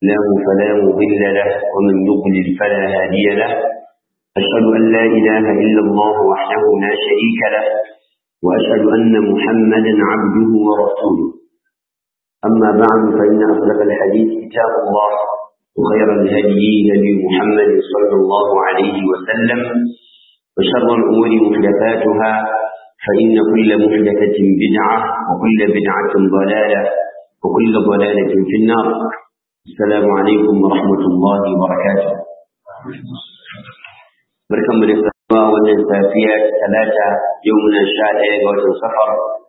له فلا مضل له ومن يضلل فلا هادي له أشهد أن لا إله إلا الله وحده لا شريك له وأشهد أن محمدا عبده ورسوله أما بعد فإن أصدق الحديث كتاب الله وخير الهدي هدي محمد صلى الله عليه وسلم وشر الأمور محدثاتها فإن كل محدثة بدعة وكل بدعة ضلالة وكل ضلالة في النار السلام عليكم ورحمة الله وبركاته بركم من السماء والنسافية ثلاثة يومنا شاء إيغة سفر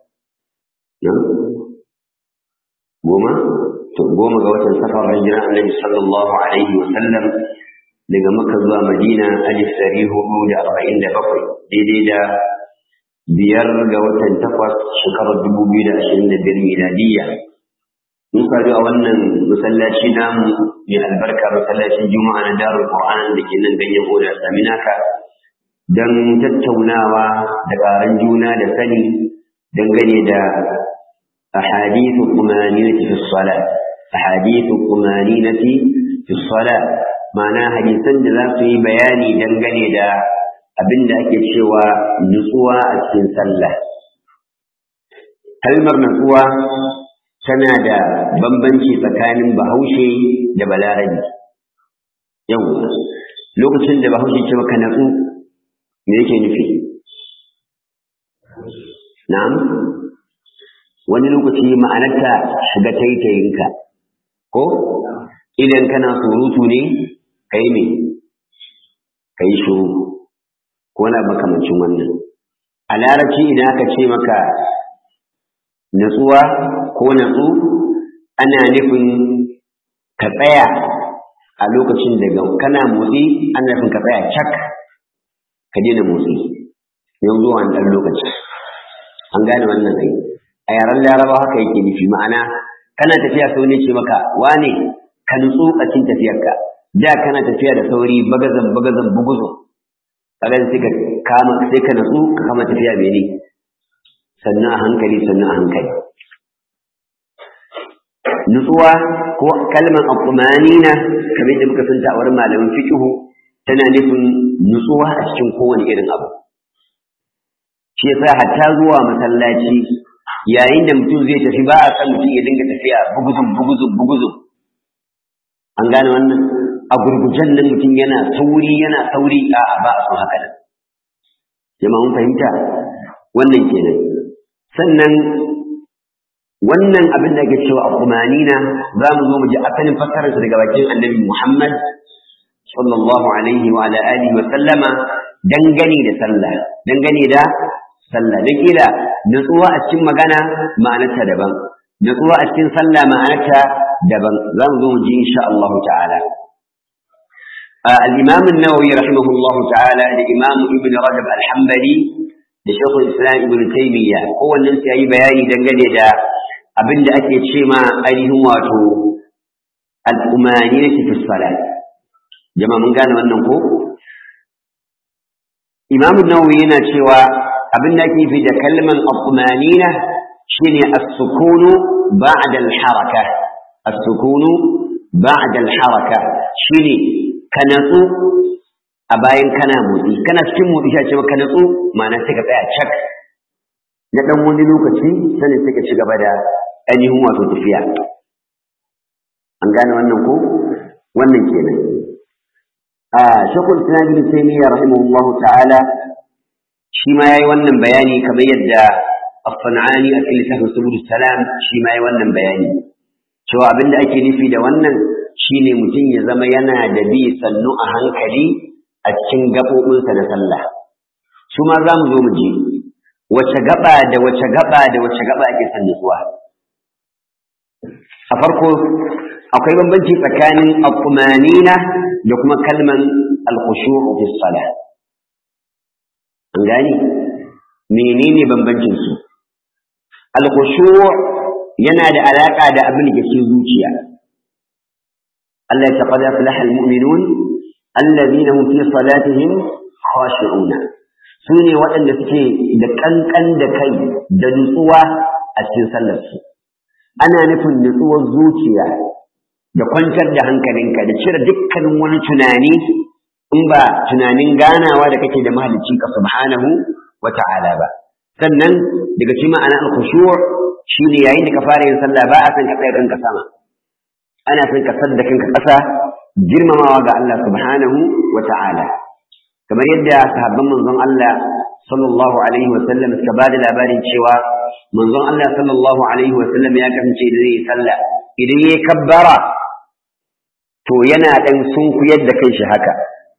goma to goma ga watan safar hijira annabi sallallahu alaihi wa sallam daga makka zuwa madina alif dari hudu da arba'in da bakwai daidai da biyar ga watan takwas shekarar dubu biyu da ashirin da biyar miladiyya mun sadu a wannan masallaci namu mai albarka masallacin juma'a na darul qur'an da ke nan ganyen oda saminaka don tattaunawa da ƙaran juna da sani dangane da أحاديث الطمانينة في الصلاة أحاديث الطمانينة في الصلاة معناها حديثا ذا في بياني دنگني دا abin da ake cewa nutsuwa a cikin sallah kalmar nutsuwa tana da bambanci tsakanin bahaushe da balarabi yau lokacin da bahaushe ce maka natsu me yake nufi na'am wani lokaci ma'anarta shiga taitayinka ko idan kana surutu ne ka yi me ka yi shuru ko na makamancin wannan a larabci idan aka ce maka natsuwa ko natsu ana nufin ka tsaya a lokacin da kana motsi ana nufin ka tsaya cak ka daina motsi yanzu wani ɗan lokaci an gane wannan aiki a yaren laraba haka yake nufi ma'ana kana tafiya sau ne ce maka wane ka nutsu a cikin tafiyarka da kana tafiya da sauri bagazan bagazan buguzo kaga sai ka kama sai ka nutsu ka kama tafiya mene sannan a hankali sannan a hankali nutsuwa ko kalmar aqumanina kamar da muka santa a wurin malamin fiqhu tana nufin nutsuwa a cikin kowane irin abu shi yasa hatta zuwa masallaci yayin da mutum zai tafi ba a san mutum ya dinga tafiya buguzun buguzun buguzun an gane wannan a gurgujen nan mutum yana sauri yana sauri a ba a son haka nan jama'a mun fahimta wannan kenan sannan wannan abin da ake cewa akumanina za mu zo mu ji asalin fassararsa daga bakin annabi Muhammad sallallahu alaihi wa ala alihi wa sallama dangane da sallah dangane da sallah da kila nutsuwa a cikin magana ma'anarta daban nutsuwa a cikin sallah ma'anarta daban za mu zo mu ji insha Allah ta'ala al-imam an-nawawi rahimahullah ta'ala da imam ibn rajab al-hanbali da shaykh islam ibn taymiya kowannen su yayi bayani dangane da abin da ake ce ma ainihin wato al-umaniyati fi salat jama'a mun gane wannan ko imam an-nawawi yana cewa abin da ake fi da kalman al-tumanina shine as-sukunu ba'da al-haraka as-sukunu ba'da al-haraka shine ka natsu a bayan kana motsi kana cikin motsi sai ce ka natsu ma'ana sai ka tsaya cak na dan wani lokaci sai sai ka ci gaba da ainihin wato tafiya an gane wannan ko wannan kenan a shakul islam ibn taymiyyah rahimahullahu ta'ala shi ma ya yi wannan bayani kamar yadda As-San'ani a cikin littafin Subul Salam shi ma ya yi wannan bayani cewa abin da ake nufi da wannan shine mutum ya zama yana da bi sannu a hankali a cikin gaɓoɓinsa na sallah su ma za mu zo mu je wace gaba da wace gaba da wace gaba ake son nutsuwa a farko akwai bambanci tsakanin al-qumanina da kuma kalman al-khushu' fi salah an gani menene bambancin su al-khushu' yana da alaka da abin da ke zuciya Allah ya taqada aflaha al-mu'minun alladhina hum fi salatihim khashi'un sune waɗanda suke da kankan da kai da nutsuwa a cikin sallar su ana nufin nutsuwar zuciya da kwantar da hankalinka da cire dukkanin wani tunani in ba tunanin ganawa da kake da mahalicci ka subhanahu wa ta'ala ba sannan daga cikin ma'ana al-khushu' shine yayin da ka fara yin sallah ba a san ka tsaya kanka sama ana son ka sadda kanka ƙasa girmamawa ga Allah subhanahu wa ta'ala kamar yadda sahabban manzon Allah sallallahu alaihi wa sallam suka ba da labarin cewa manzon Allah sallallahu alaihi wa sallam ya kasance da zai sallah idan yayi kabbara to yana dan sunkuyar da kanshi haka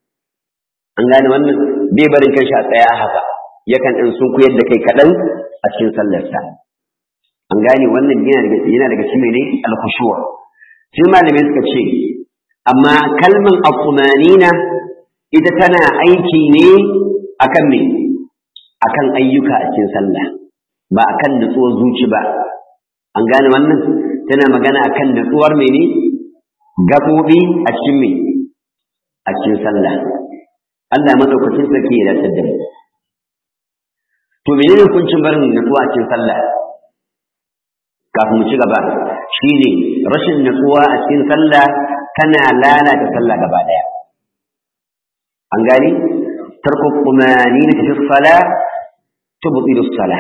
an gane wannan bai barin kanshi a tsaya haka yakan dan sunkuyar da kai kaɗan a cikin sallarsa an gane wannan yana daga yana daga cikin ne al-khushu' sai malamai suka ce amma kalman al-tumanina ita tana aiki ne akan me akan ayyuka a cikin sallah ba akan nutsuwar zuci ba an gane wannan tana magana akan nutsuwar mene gaɓoɓi a cikin me a cikin sallah Allah madaukakin sarki ya dace da mu to menene hukuncin barin nutsuwa a cikin sallah kafin mu ci gaba shine rashin nutsuwa a cikin sallah tana lalata sallah gaba daya an gani tarku qumanina fi salah tubtilu salah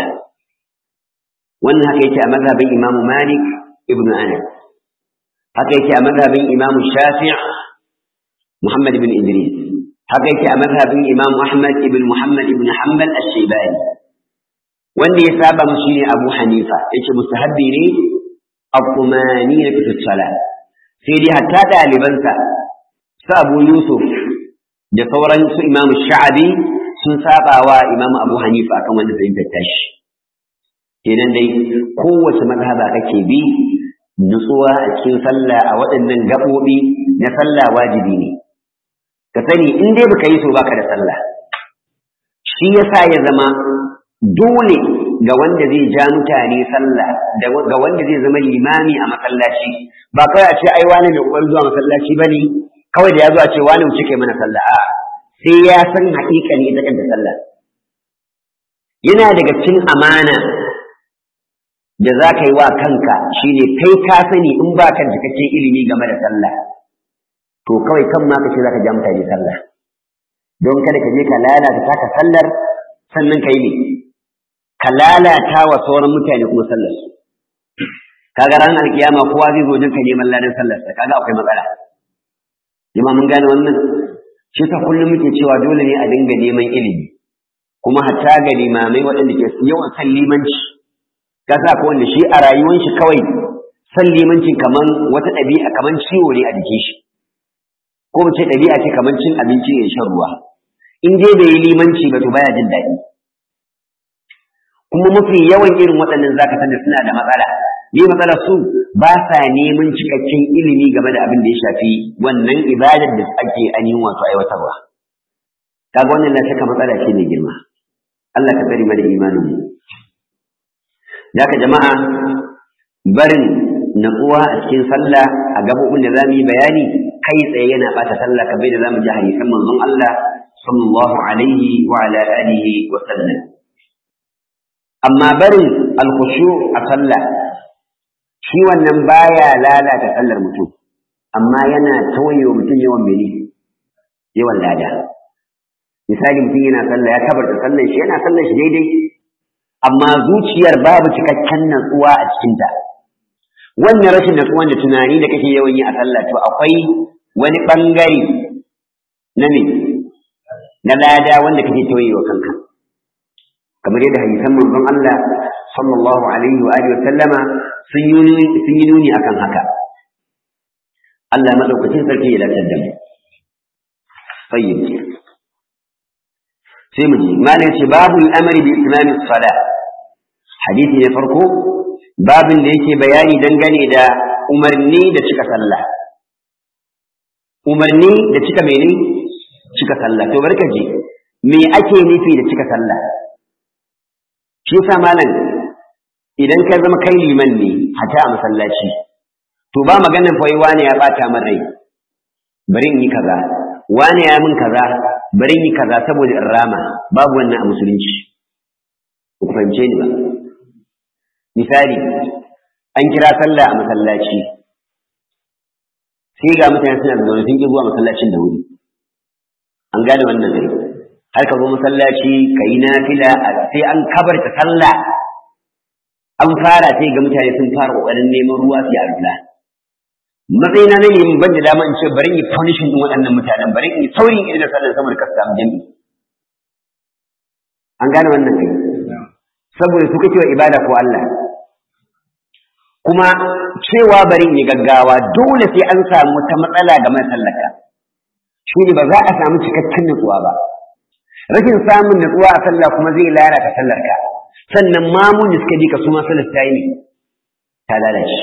wannan haka yake a mazhabin Imam Malik ibn Anas haka yake a mazhabin Imam Shafi' Muhammad ibn Idris haka yake a mazhabin Imam Ahmad ibn Muhammad ibn Hanbal ash-Shaybani wanda ya saba mu shine Abu Hanifa yace mustahabbi ne al-qumanina fi salah sai dai hatta dalibansa su Abu Yusuf da sauran su Imam Sha'abi sun saba wa Imam Abu Hanifa akan wanda zai tattashi kenan dai kowace mazhaba kake bi nutsuwa a cikin sallah a waɗannan gaɓoɓi na sallah wajibi ne ka sani in dai baka yi so baka da sallah shi yasa ya zama dole ga wanda zai ja mutane sallah da ga wanda zai zama limami a masallaci ba kawai a ce ai wani mai kokarin zuwa masallaci bane kawai da ya zo a ce wani wuce kai mana sallah a sai ya san haƙiƙa ne ita kanta sallah yana daga cikin amana da za ka yi wa kanka shine kai ka sani in ba ka cikakken ilimi game da sallah to kawai kan ma ka ce za ka ja mutane sallah don kada ka je ka lalata taka sallar sannan ka yi ne ka lalata wa sauran mutane kuma sallar su kaga ran alkiyama kowa zai zo jinka neman ladan sallar sa kaga akwai matsala jama mun gane wannan shi ta kullum muke cewa dole ne a dinga neman ilimi kuma hatta ga limamai waɗanda ke yawan san limanci ka sa ko wanda shi a rayuwar shi kawai san limanci kaman wata ɗabi'a kaman ciwo ne a jikin shi ko mu ce ɗabi'a ce kaman cin abinci ya shan ruwa in dai bai yi limanci ba to baya jin daɗi kuma mafi yawan irin waɗannan zaka san da suna da matsala ne matsalar su ba sa neman cikakken ilimi game da abin da ya shafi wannan ibadar da ake ainihin wato aiwatarwa kaga wannan na saka matsala ce mai girma Allah ka tsare mana imanin mu Daka jama'a barin natsuwa a cikin sallah a gabobin da zamu yi bayani kai tsaye yana bata sallah kamar da zamu ji hadisan manzon Allah sallallahu alaihi wa ala alihi wa sallam amma barin alkhushu a sallah shi wannan baya lalata sallar mutum amma yana tauye wa mutum yawan mene yawan lada misali mutum yana sallah ya kabarta sallar shi yana sallar shi daidai amma zuciyar babu cikakken natsuwa a cikinta wannan rashin natsuwan da tunani da kake yawan yi a sallah to akwai wani bangare na ne na lada wanda kake tauye wa kanka kamar yadda hadisan manzon Allah sallallahu alaihi wa alihi wa sallama sun yi sun yi nuni akan haka Allah madaukakin sarki ya lantar da mu tayyib sai mu ji malai ce babu al'amari bi itmami salat hadisi ne farko babin da yake bayani dangane da umarni da cika sallah umarni da cika mene cika sallah to barka ji me ake nufi da cika sallah shi yasa malam idan ka zama kai liman ne hata a masallaci to ba maganan fa wani ya bata min rai bari in yi kaza wani ya min kaza bari in yi kaza saboda in rama babu wannan a musulunci ku fahimce ni ba misali an kira sallah a masallaci sai ga mutane suna zaune sun ki zuwa masallacin da wuri an gane wannan gari har ka zo masallaci ka yi nafila sai an kabarta sallah an fara sai ga mutane sun fara kokarin neman ruwa su yi arula matsayina na yin ban da dama in ce bari in yi punishing din waɗannan mutanen bari in yi saurin irin da sallar saboda ka samu jami'i an gane wannan kai saboda su kake wa ibada ko Allah kuma cewa bari in yi gaggawa dole sai an samu wata matsala ga mai sallaka shi ne ba za a samu cikakken nutsuwa ba rashin samun nutsuwa a sallah kuma zai lalata sallar ka sannan mamun da suka bi ka su ma sallar ta yi ta lalace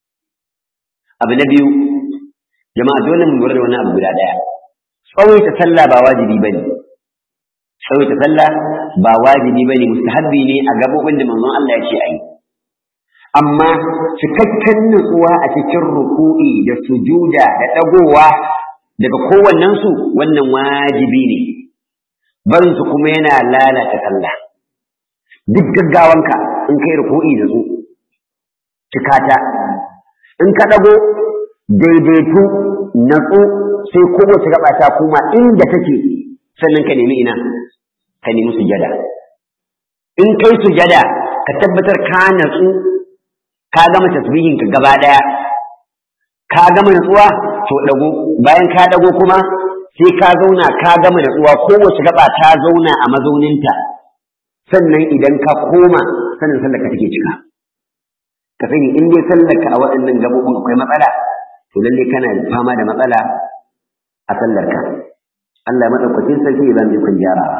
abu na biyu jama'a dole mu lura da wani abu guda daya tsawaita sallah ba wajibi bane tsawaita sallah ba wajibi bane mustahabbi ne a gabobin da manzon Allah ya ce ayi amma cikakken nutsuwa a cikin ruku'i da sujuda da dagowa daga kowannen su wannan wajibi ne barin su kuma yana lalata sallah duk gaggawanka in kai ruku'i da su cikata in ka ɗago daidaitu natsu sai kowace gaba ta kuma inda take sannan ka nemi ina ka nemi sujada in kai sujada ka tabbatar ka natsu ka gama tasbihin ka gaba ɗaya ka gama natsuwa to ɗago bayan ka ɗago kuma sai ka zauna ka gama natsuwa kowace gaba ta zauna a mazauninta sannan idan ka koma sannan sallar ka take cika ka sani in dai sallarka a waɗannan gabobin akwai matsala to lalle kana fama da matsala a sallarka Allah madaukakin sarki ya zama ikon gyarawa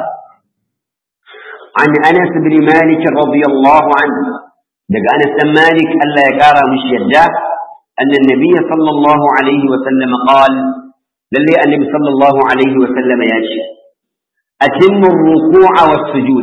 an Anas bin Malik radiyallahu anhu daga Anas bin Malik Allah ya kara mishi yadda أن النبي صلى الله عليه وسلم قال للي النبي صلى الله عليه وسلم ياشي أتم الركوع والسجود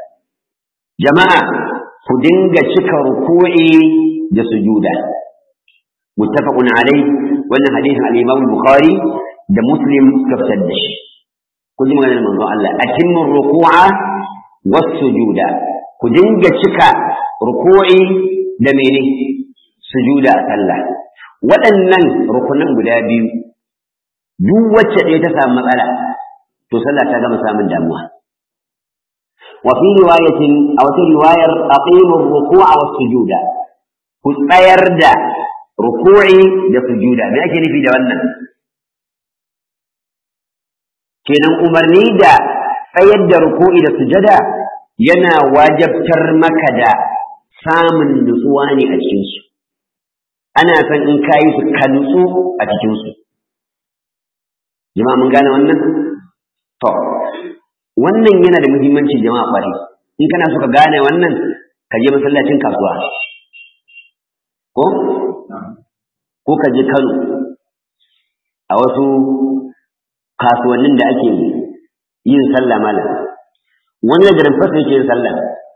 جماعة ku dinga cika ruku'i da sujuda muttafaqun alayh wannan hadisin al-Imam Bukhari da Muslim suka fitar da shi ku ji maganar manzo Allah atimmu ruku'a was sujuda ku dinga cika ruku'i da mene sujuda a sallah waɗannan rukunan guda biyu duk wacce ɗaya ta samu matsala to sallah ta gama samun damuwa وفي رواية أو في رواية أقيموا الركوع والسجود كتير دا ركوعي دا سجودا ما أكي في دوانا كنا أمرني دا فيد ركوعي دا سجدا ينا واجب ترمك دا سامن نسواني أجنسو أنا فان إن كايس كنسو أجنسو جماعة من قال وانا طب wannan yana da muhimmanci jama'a ƙwarai in kana so ka gane wannan ka je masallacin kasuwa ko ko ka je Kano a wasu kasuwannin da ake yin sallah malam wani da garin fasa yake yin sallah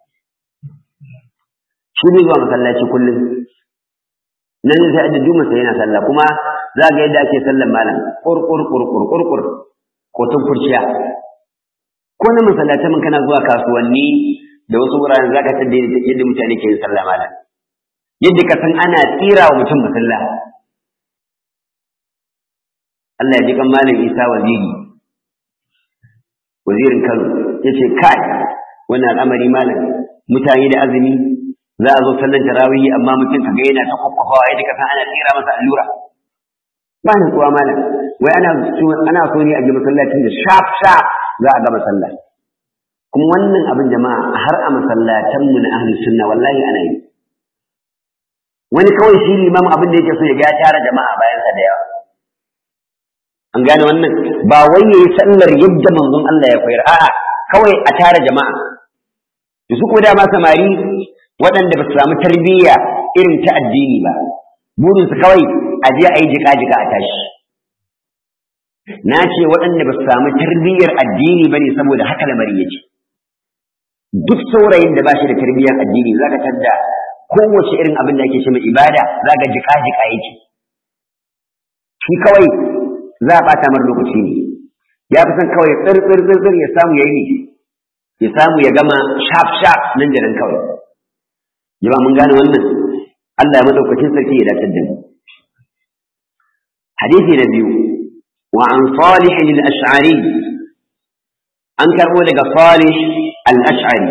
shi ne zuwa masallaci kullum nan sai da juma sai yana sallah kuma za ga yadda ake sallan malam kurkur kurkur kurkur ko tun kurciya ko na masallatan mun kana zuwa kasuwanni da wasu wuraren zaka tada yadda mutane ke yin sallah malam yadda ka san ana tsira wa mutum masalla Allah ya ji kan malam Isa waziri wazirin Kano yace kai wannan al'amari malam mutane da azumi za a zo sallan tarawih amma mutum kaga yana ta kokkofawa yadda ka san ana tsira masa allura ba na kuwa malam wai ana ana so ne a ji masallacin da sharp sharp za a gama sallah kuma wannan abin jama'a har a masallatan mu na ahli sunna wallahi ana yi wani kawai shi limam abin da yake so ya ga ya tara jama'a bayan sa da yawa an gane wannan ba wai yayi sallar yadda manzon Allah ya koyar a'a kawai a tara jama'a da su ko da ma samari waɗanda ba su samu tarbiyya irin ta addini ba burinsu kawai a je a yi jika-jika a tashi na ce waɗanda ba su samu tarbiyyar addini ba ne saboda haka lamari yake duk saurayin da ba shi da tarbiyyar addini za ka tadda kowace irin abin da ake ce mai ibada za ka jika-jika yake shi kawai za a ɓata mar lokaci ne ya fi son kawai tsir ya samu ya yi ya samu ya gama shaf shaf nan da nan kawai jama'a mun gane wannan Allah ya madaukakin sarki ya dace da mu حديث نبي وعن صالح الأشعري أنكر لك صالح الأشعري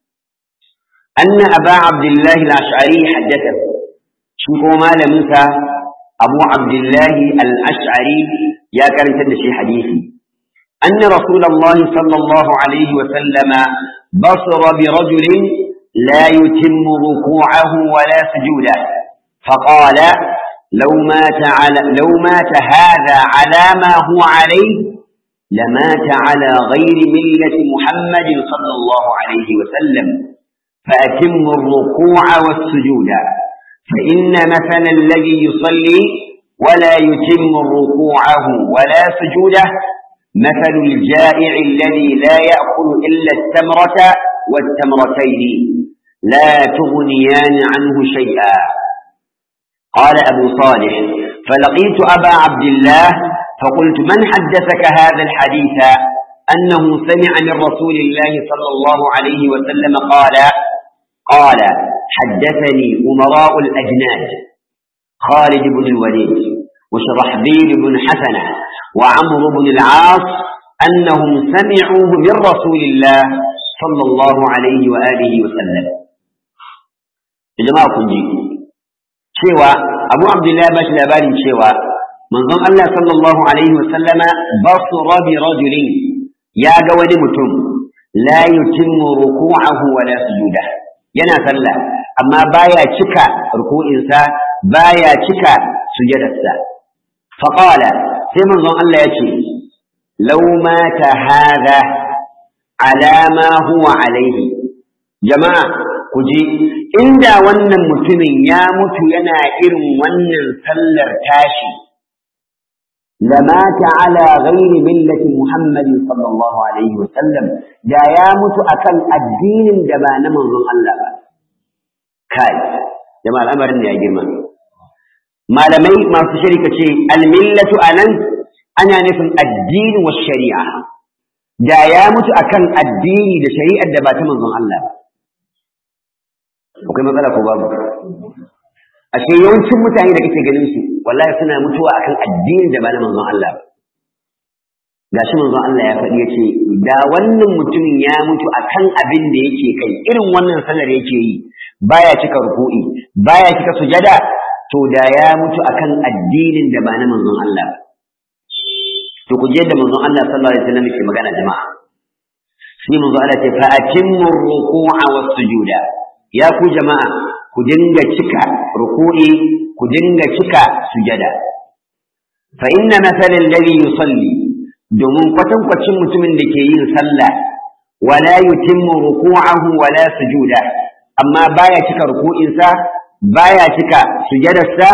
أن أبا عبد الله الأشعري حدثه شوفوا ما لمسا أبو عبد الله الأشعري يا كرم تدشي حديثي أن رسول الله صلى الله عليه وسلم بصر برجل لا يتم ركوعه ولا سجوده فقال لو مات على لو مات هذا على ما هو عليه لمات على غير ملة محمد صلى الله عليه وسلم فأتم الركوع والسجود فإن مثل الذي يصلي ولا يتم ركوعه ولا سجوده مثل الجائع الذي لا يأكل إلا التمرة والتمرتين لا تغنيان عنه شيئا قال أبو صالح فلقيت أبا عبد الله فقلت من حدثك هذا الحديث أنه سمع من رسول الله صلى الله عليه وسلم قال قال حدثني أمراء الأجناد خالد بن الوليد وشرحبيل بن حسنة وعمرو بن العاص أنهم سمعوه من رسول الله صلى الله عليه وآله وسلم جماعة كنجي cewa abu abdullahi ba shi labarin cewa manzon Allah sallallahu alaihi wasallama basura bi rajulin ya ga wani mutum la yutimmu ruku'ahu wa la sujuda yana sallah amma baya cika ruku'insa baya cika sujadarsa fa qala sai manzon Allah ya ce law mata hadha ala ma huwa alaihi jama'a ku ji inda wannan mutumin ya mutu yana irin wannan sallar tashi lamata ala ghairi millati muhammadin sallallahu alaihi wasallam da ya mutu akan addinin da ba na manzon Allah ba kai jama'a al'amarin ya girma malamai masu shirka ce almillatu anan ana nufin addini wa shari'a da ya mutu akan addini da shari'ar da ba ta manzon Allah ba akwai matsala ko babu ashe yawancin mutane da kake ganin su wallahi suna mutuwa akan addinin da ba na manzon Allah ba gashi manzon Allah ya faɗi yace da wannan mutumin ya mutu akan abin da yake kai irin wannan sallar yake yi baya cika ruku'i baya cika sujada to da ya mutu akan addinin da ba na manzon Allah ba to ku je da manzon Allah sallallahu alaihi wasallam yake magana jama'a sai manzon Allah ce fa atimmu ruku'a was sujuda ya ku jama'a ku dinga cika ruku'i ku dinga cika sujada fa inna mathalan ladhi yusalli domin kwatankwacin mutumin da ke yin sallah wala yutimmu ruku'ahu wala sujuda amma baya cika ruku'insa baya cika sujadarsa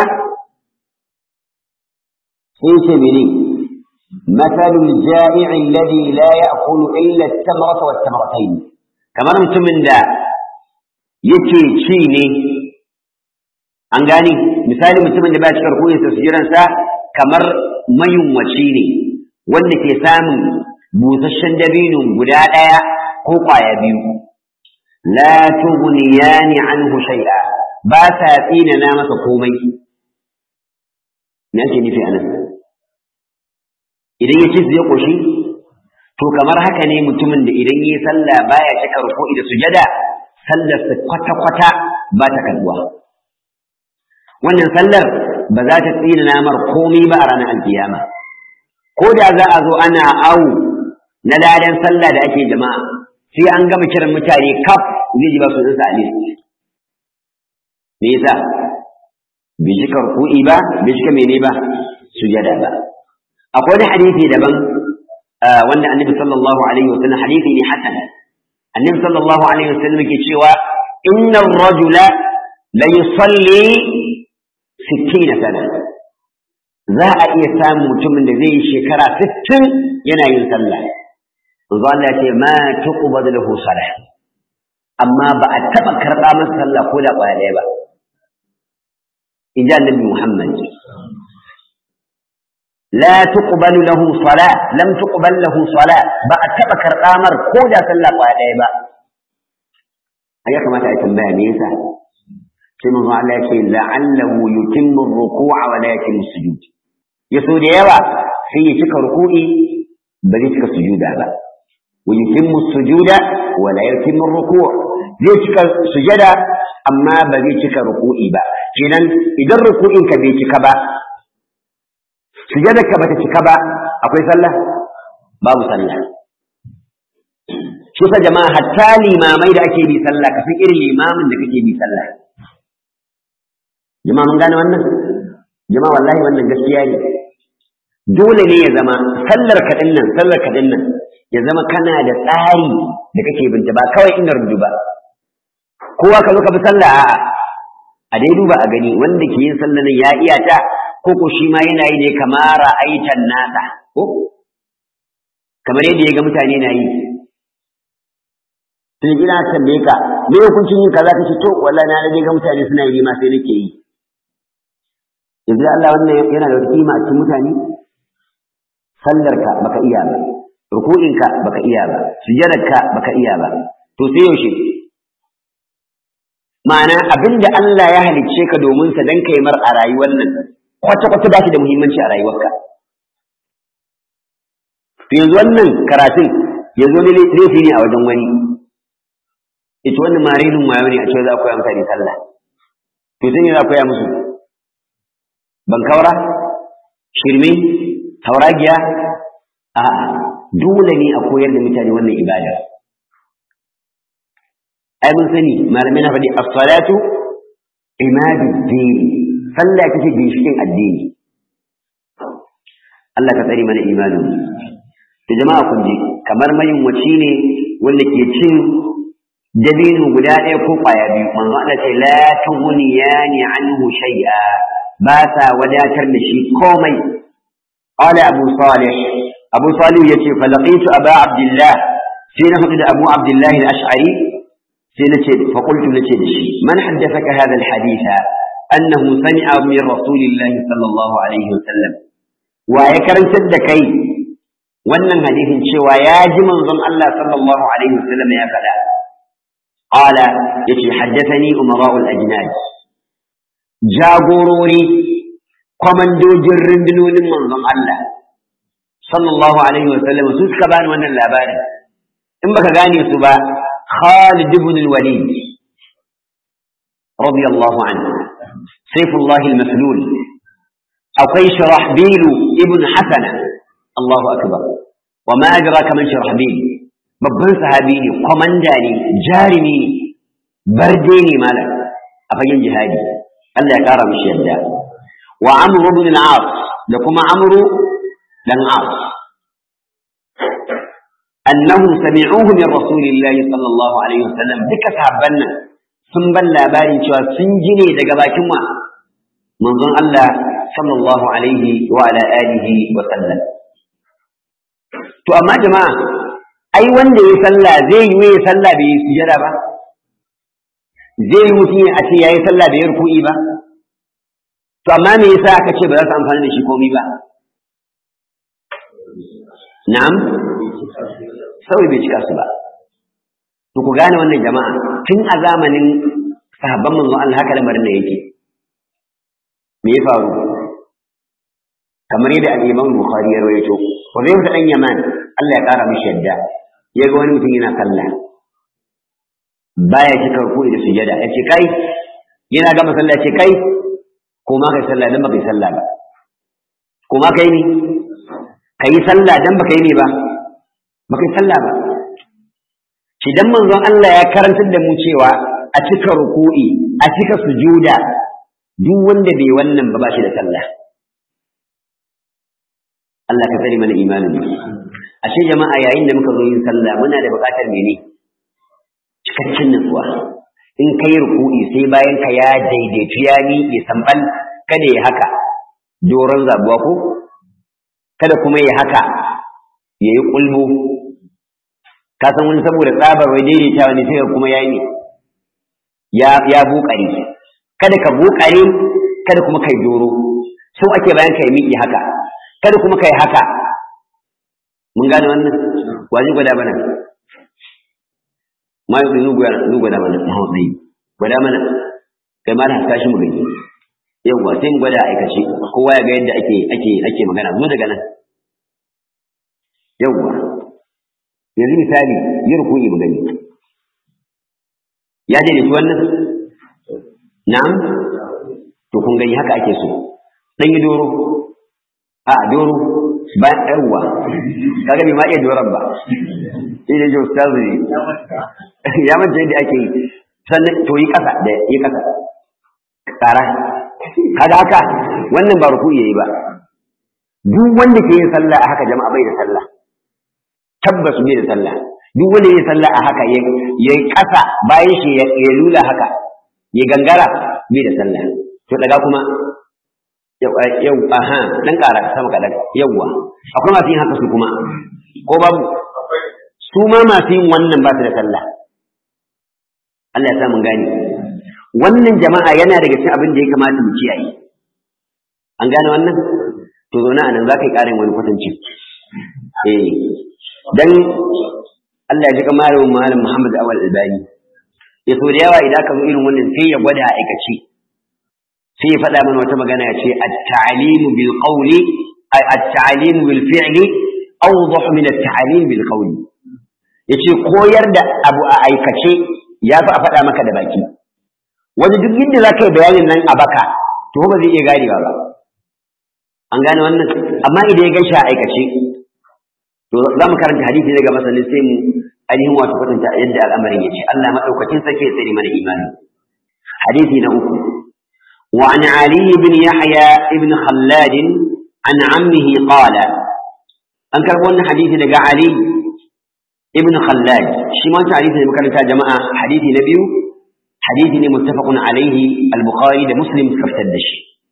sai ce mene مثل الجائع الذي لا يأكل إلا التمرة والتمرتين كما mutumin da yake ci ne an gani misali mutumin da ba shi karko ya tasiransa kamar mayunwaci ne wanda ke samun busasshen dabino guda ɗaya ko ƙwaya biyu la tughniyani anhu shay'a ba sa tsina na masa komai me ake nufi anan idan ya ci ya koshi to kamar haka ne mutumin da idan yi sallah baya cika ruku'i da sujada sallar sa kwata-kwata ba ta kalbuwa wannan sallar ba za ta tsina namar komai ba a ranar alkiyama ko da za a zo ana awu na ladan sallah da ake jama'a sai an gama kiran mutane kaf zai ji ba su a list me yasa bai cika ruku'i ba bai cika mene ba sujada ba akwai wani hadisi daban wanda annabi sallallahu alaihi wasallam hadisi ne hasan annabi sallallahu alaihi wasallam ke cewa inna ar-rajula la yusalli 60 sana za a iya samun mutumin da zai yi shekara 60 yana yin sallah manzo Allah ya ce ma tuqbadu lahu salah amma ba a taba karba masa sallah ko da kwaya ɗaya ba in ji annabi Muhammad لا تقبل له صلاة لم تقبل له صلاة بأتبع كرقامر كودا صلى قادة با أيها كما تأتنبه نيسا كما الله شيء لعله يتم الركوع ولا يتم السجود ya so da yawa sai ya cika ruku'i ba zai cika sujuda ba wa yutimmu sujuda wa la yutimmu ruku' zai cika sujada amma ba zai cika ruku'i ba kenan idan ruku'in ka bai cika ba sujadar ka bata cika ba akwai sallah babu sallah shi sa jama'a hatta limamai da ake bi sallah ka san irin limamin da kake bi sallah jama'a mun gane wannan jama'a wallahi wannan gaskiya ne dole ne ya zama sallar ka nan sallar ka nan ya zama kana da tsari da kake binta ba kawai ina rubu ba kowa ka zo ka bi sallah a'a a dai duba a gani wanda ke yin sallah nan ya iya ta ko ko shi ma yana yi ne kamar ra'aitan nasa ko kamar yadda ya ga mutane na yi sai ina tambaye ka me hukuncin yin kaza kace to wallahi na rage ga mutane suna yi ma sai nake yi yanzu Allah wannan yana da kima a cikin mutane sallarka baka iya ba ruku'inka baka iya ba sujadarka baka iya ba to sai yaushe ma'ana abinda Allah ya halicce ka domin sa dan kai mar a rayuwar nan kwata kwata ba shi da muhimmanci a rayuwarka to yanzu wannan karatun yanzu ne laifi ne a wajen wani ita wannan marinin wayo ne a cewa za a koya mutane sallah to sai ne za a koya musu ban kaura shirme tauragiya a dole ne a koyar da mutane wannan ibada ai mun sani malamai na faɗi as-salatu imadu din sallah kace ginshikin addini Allah ka tsare mana imanin da jama'a kun ji kamar mayin waci ne wanda ke cin dabino guda ɗaya ko ƙwaya biyu manzo Allah ce la tughniyani anhu shay'a ba sa wadatar da shi komai qala abu salih abu salih yace fa laqitu aba abdullah sai na hudu da abu abdullah al-ash'ari sai nace fa qultu nace da shi man haddathaka hadha al-haditha annahu sami'a min rasulillahi sallallahu alaihi wasallam wa ya karantar da kai wannan hadisin cewa ya ji manzon Allah sallallahu alaihi wasallam ya faɗa قال يتي حدثني أمراء الأجناد جاغوروري كوماندو جرندنون من ظن الله صلى الله عليه وسلم سوس كبان وانا اللابان إن بك غاني سبا خالد بن الوليد رضي الله عنه سيف الله المسلول أو كي شرحبيل ابن حسن الله أكبر وما أدراك من شرحبيل babban sahabi ne kwamanda ne jarumi ne barde ne malam a fagen jihadi Allah ya kara mishi yadda wa amru ibn al-as da kuma amru dan as annahu sami'uhu min rasulillahi sallallahu alaihi wasallam duka sahabban nan sun ban labarin cewa sun ji ne daga bakin wa manzon Allah sallallahu alaihi wa ala alihi wa sallam to amma jama'a ai wanda ya sallah zai yi ya sallah bai yi sujada ba zai yi mutum a ce ya yi sallah bai yi ruku'i ba to amma me yasa aka ce ba za su amfani da shi komai ba na'am saboda bai cika su ba to ku gane wannan jama'a tun a zamanin sahabban manzon Allah haka lamarin da yake me ya faru kamar yadda al-Imam Bukhari ya rawaito wa zai ta dan Yaman Allah ya kara mishi yadda ya ga wani mutum yana sallah baya cika ruku'i da sujada ya ce kai yana gama sallah ce kai ko ma kai sallah dan baka yi sallah ba ko ma kai ne kai sallah dan baka yi ne ba baka yi sallah ba shi dan manzon Allah ya karantar da mu cewa a cika ruku'i a cika sujuda duk wanda bai wannan ba ba shi da sallah Allah ka tsare mana imanin ashe jama'a yayin da muka zo yin sallah muna da buƙatar mene cikakken nutsuwa in kai ruku'i sai bayan ka ya daidaitu ya miƙe sambal kada ya haka doron zabuwa ko kada kuma ya haka ya yi ƙulbu ka san wani saboda tsabar wai daidaitawa ne sai kuma ya yi ya ya buƙare kada ka buƙare kada kuma kai doro so ake bayan ka ya miƙe haka kada kuma kai haka mun gane wannan waje gwada mana ma yi zu gwada mana mahautsai gwada mana kai ma da haska shi mu gani yawwa sai mu gwada aikace kowa ya ga yadda ake ake ake magana zo daga nan yawwa yanzu misali yi ruku'i mu gani ya daidaitu wannan na'am to kun gani haka ake so dan yi doro a doro ba yawwa kaga bai ma iya doron ba sai da jo ustazu ya manta yadda ake yi sannan to yi kasa da yi kasa tsara kaga haka wannan ba ruku yayi ba duk wanda ke yin sallah a haka jama'a bai da sallah tabbas bai da sallah duk wanda yin sallah a haka ya kasa bayan shi ya lula haka ya gangara bai da sallah to daga kuma yau aha dan kara sama kadan yawwa akwai masu yin haka su kuma ko babu su ma masu yin wannan ba su da sallah Allah ya sa mun gane wannan jama'a yana daga cikin abin da ya kamata mu kiyaye an gane wannan to zo na anan za ka yi ƙarin wani kwatanci eh dan Allah ya ji kamar malam Muhammad Awal Albani ya so da yawa idan ka zo irin wannan sai ya gwada aikace sai ya faɗa mana wata magana ya ce at-ta'limu bil qawli at-ta'limu bil fi'li awdah min at-ta'lim bil qawli yace koyar da abu a aikace ya fi a faɗa maka da baki wani duk yadda za ka yi bayanin nan a baka to ba zai iya gane ba an gane wannan amma idan ya gaishe a aikace to za mu karanta hadisi daga masanin sai mu ainihin wato kwatanta yadda al'amarin ya ce Allah maɗaukacin sake tsare mana imani hadisi na uku وعن علي بن يحيى بن خلاد عن عمه قال أنكر قلنا حديث لقى علي ابن خلاد شما حديث لمكانة جماعة حديث نبيه حديث متفق عليه البخاري ده مسلم كفتدش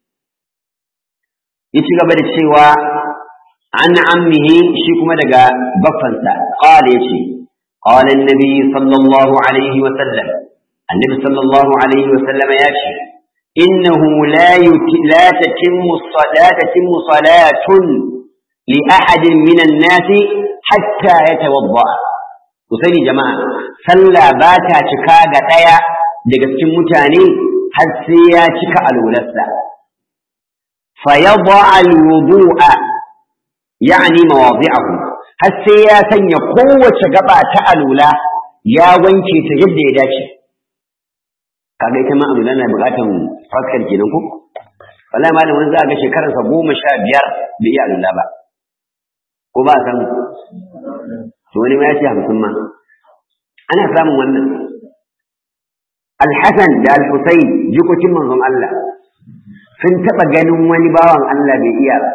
يتي قبل السوى عن عمه شيكما دقا بفنسا قال يتي قال النبي صلى الله عليه وسلم النبي صلى الله عليه وسلم ياتي إنه لا يت... لا تتم لا تتم صلاة لأحد من الناس حتى يتوضأ وسيدي جماعة صلى باتا تكاغا تايا daga cikin mutane har sai ya cika alwalarsa fa yadha alwudu'a yani mawadi'ahu har sai ya sanya kowace gaba ta alula ya wanke ta yadda ya dace kaga ita ma alula na bukatan fakar kenan ko wallahi malam wani za ga shekararsa goma sha biyar bai iya alula ba ko ba a samu to wani ma ya ce hamsin ma ana samun wannan Alhassan da Al-Husayn jikokin manzon Allah sun taɓa ganin wani bawan Allah bai iya ba.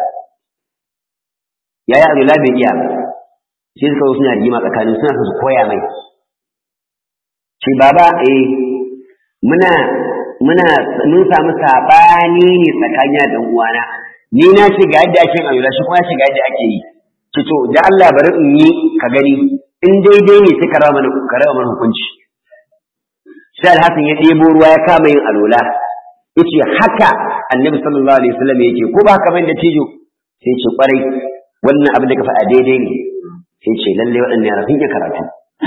Yaya Abdullah bai iya ba. Sai suka zo suna rigima tsakanin suna su koya mai. Ce baba eh muna muna mun samu sabani ne tsakanin da uwana. Ni na ce ga yadda ake Abdullah shi kuma ya ce ga yadda ake yi. Ce to da Allah bari in yi ka gani in daidai ne sai ka raba mana ka raba mana hukunci. sai alhassan ya ɗebo ruwa ya kama yin alola yace haka annabi sallallahu alaihi wasallam yake ko ba haka bane da tijo sai ce kwarai wannan abin da ka faɗa daidai ne sai ce lalle waɗannan yara sun iya karatu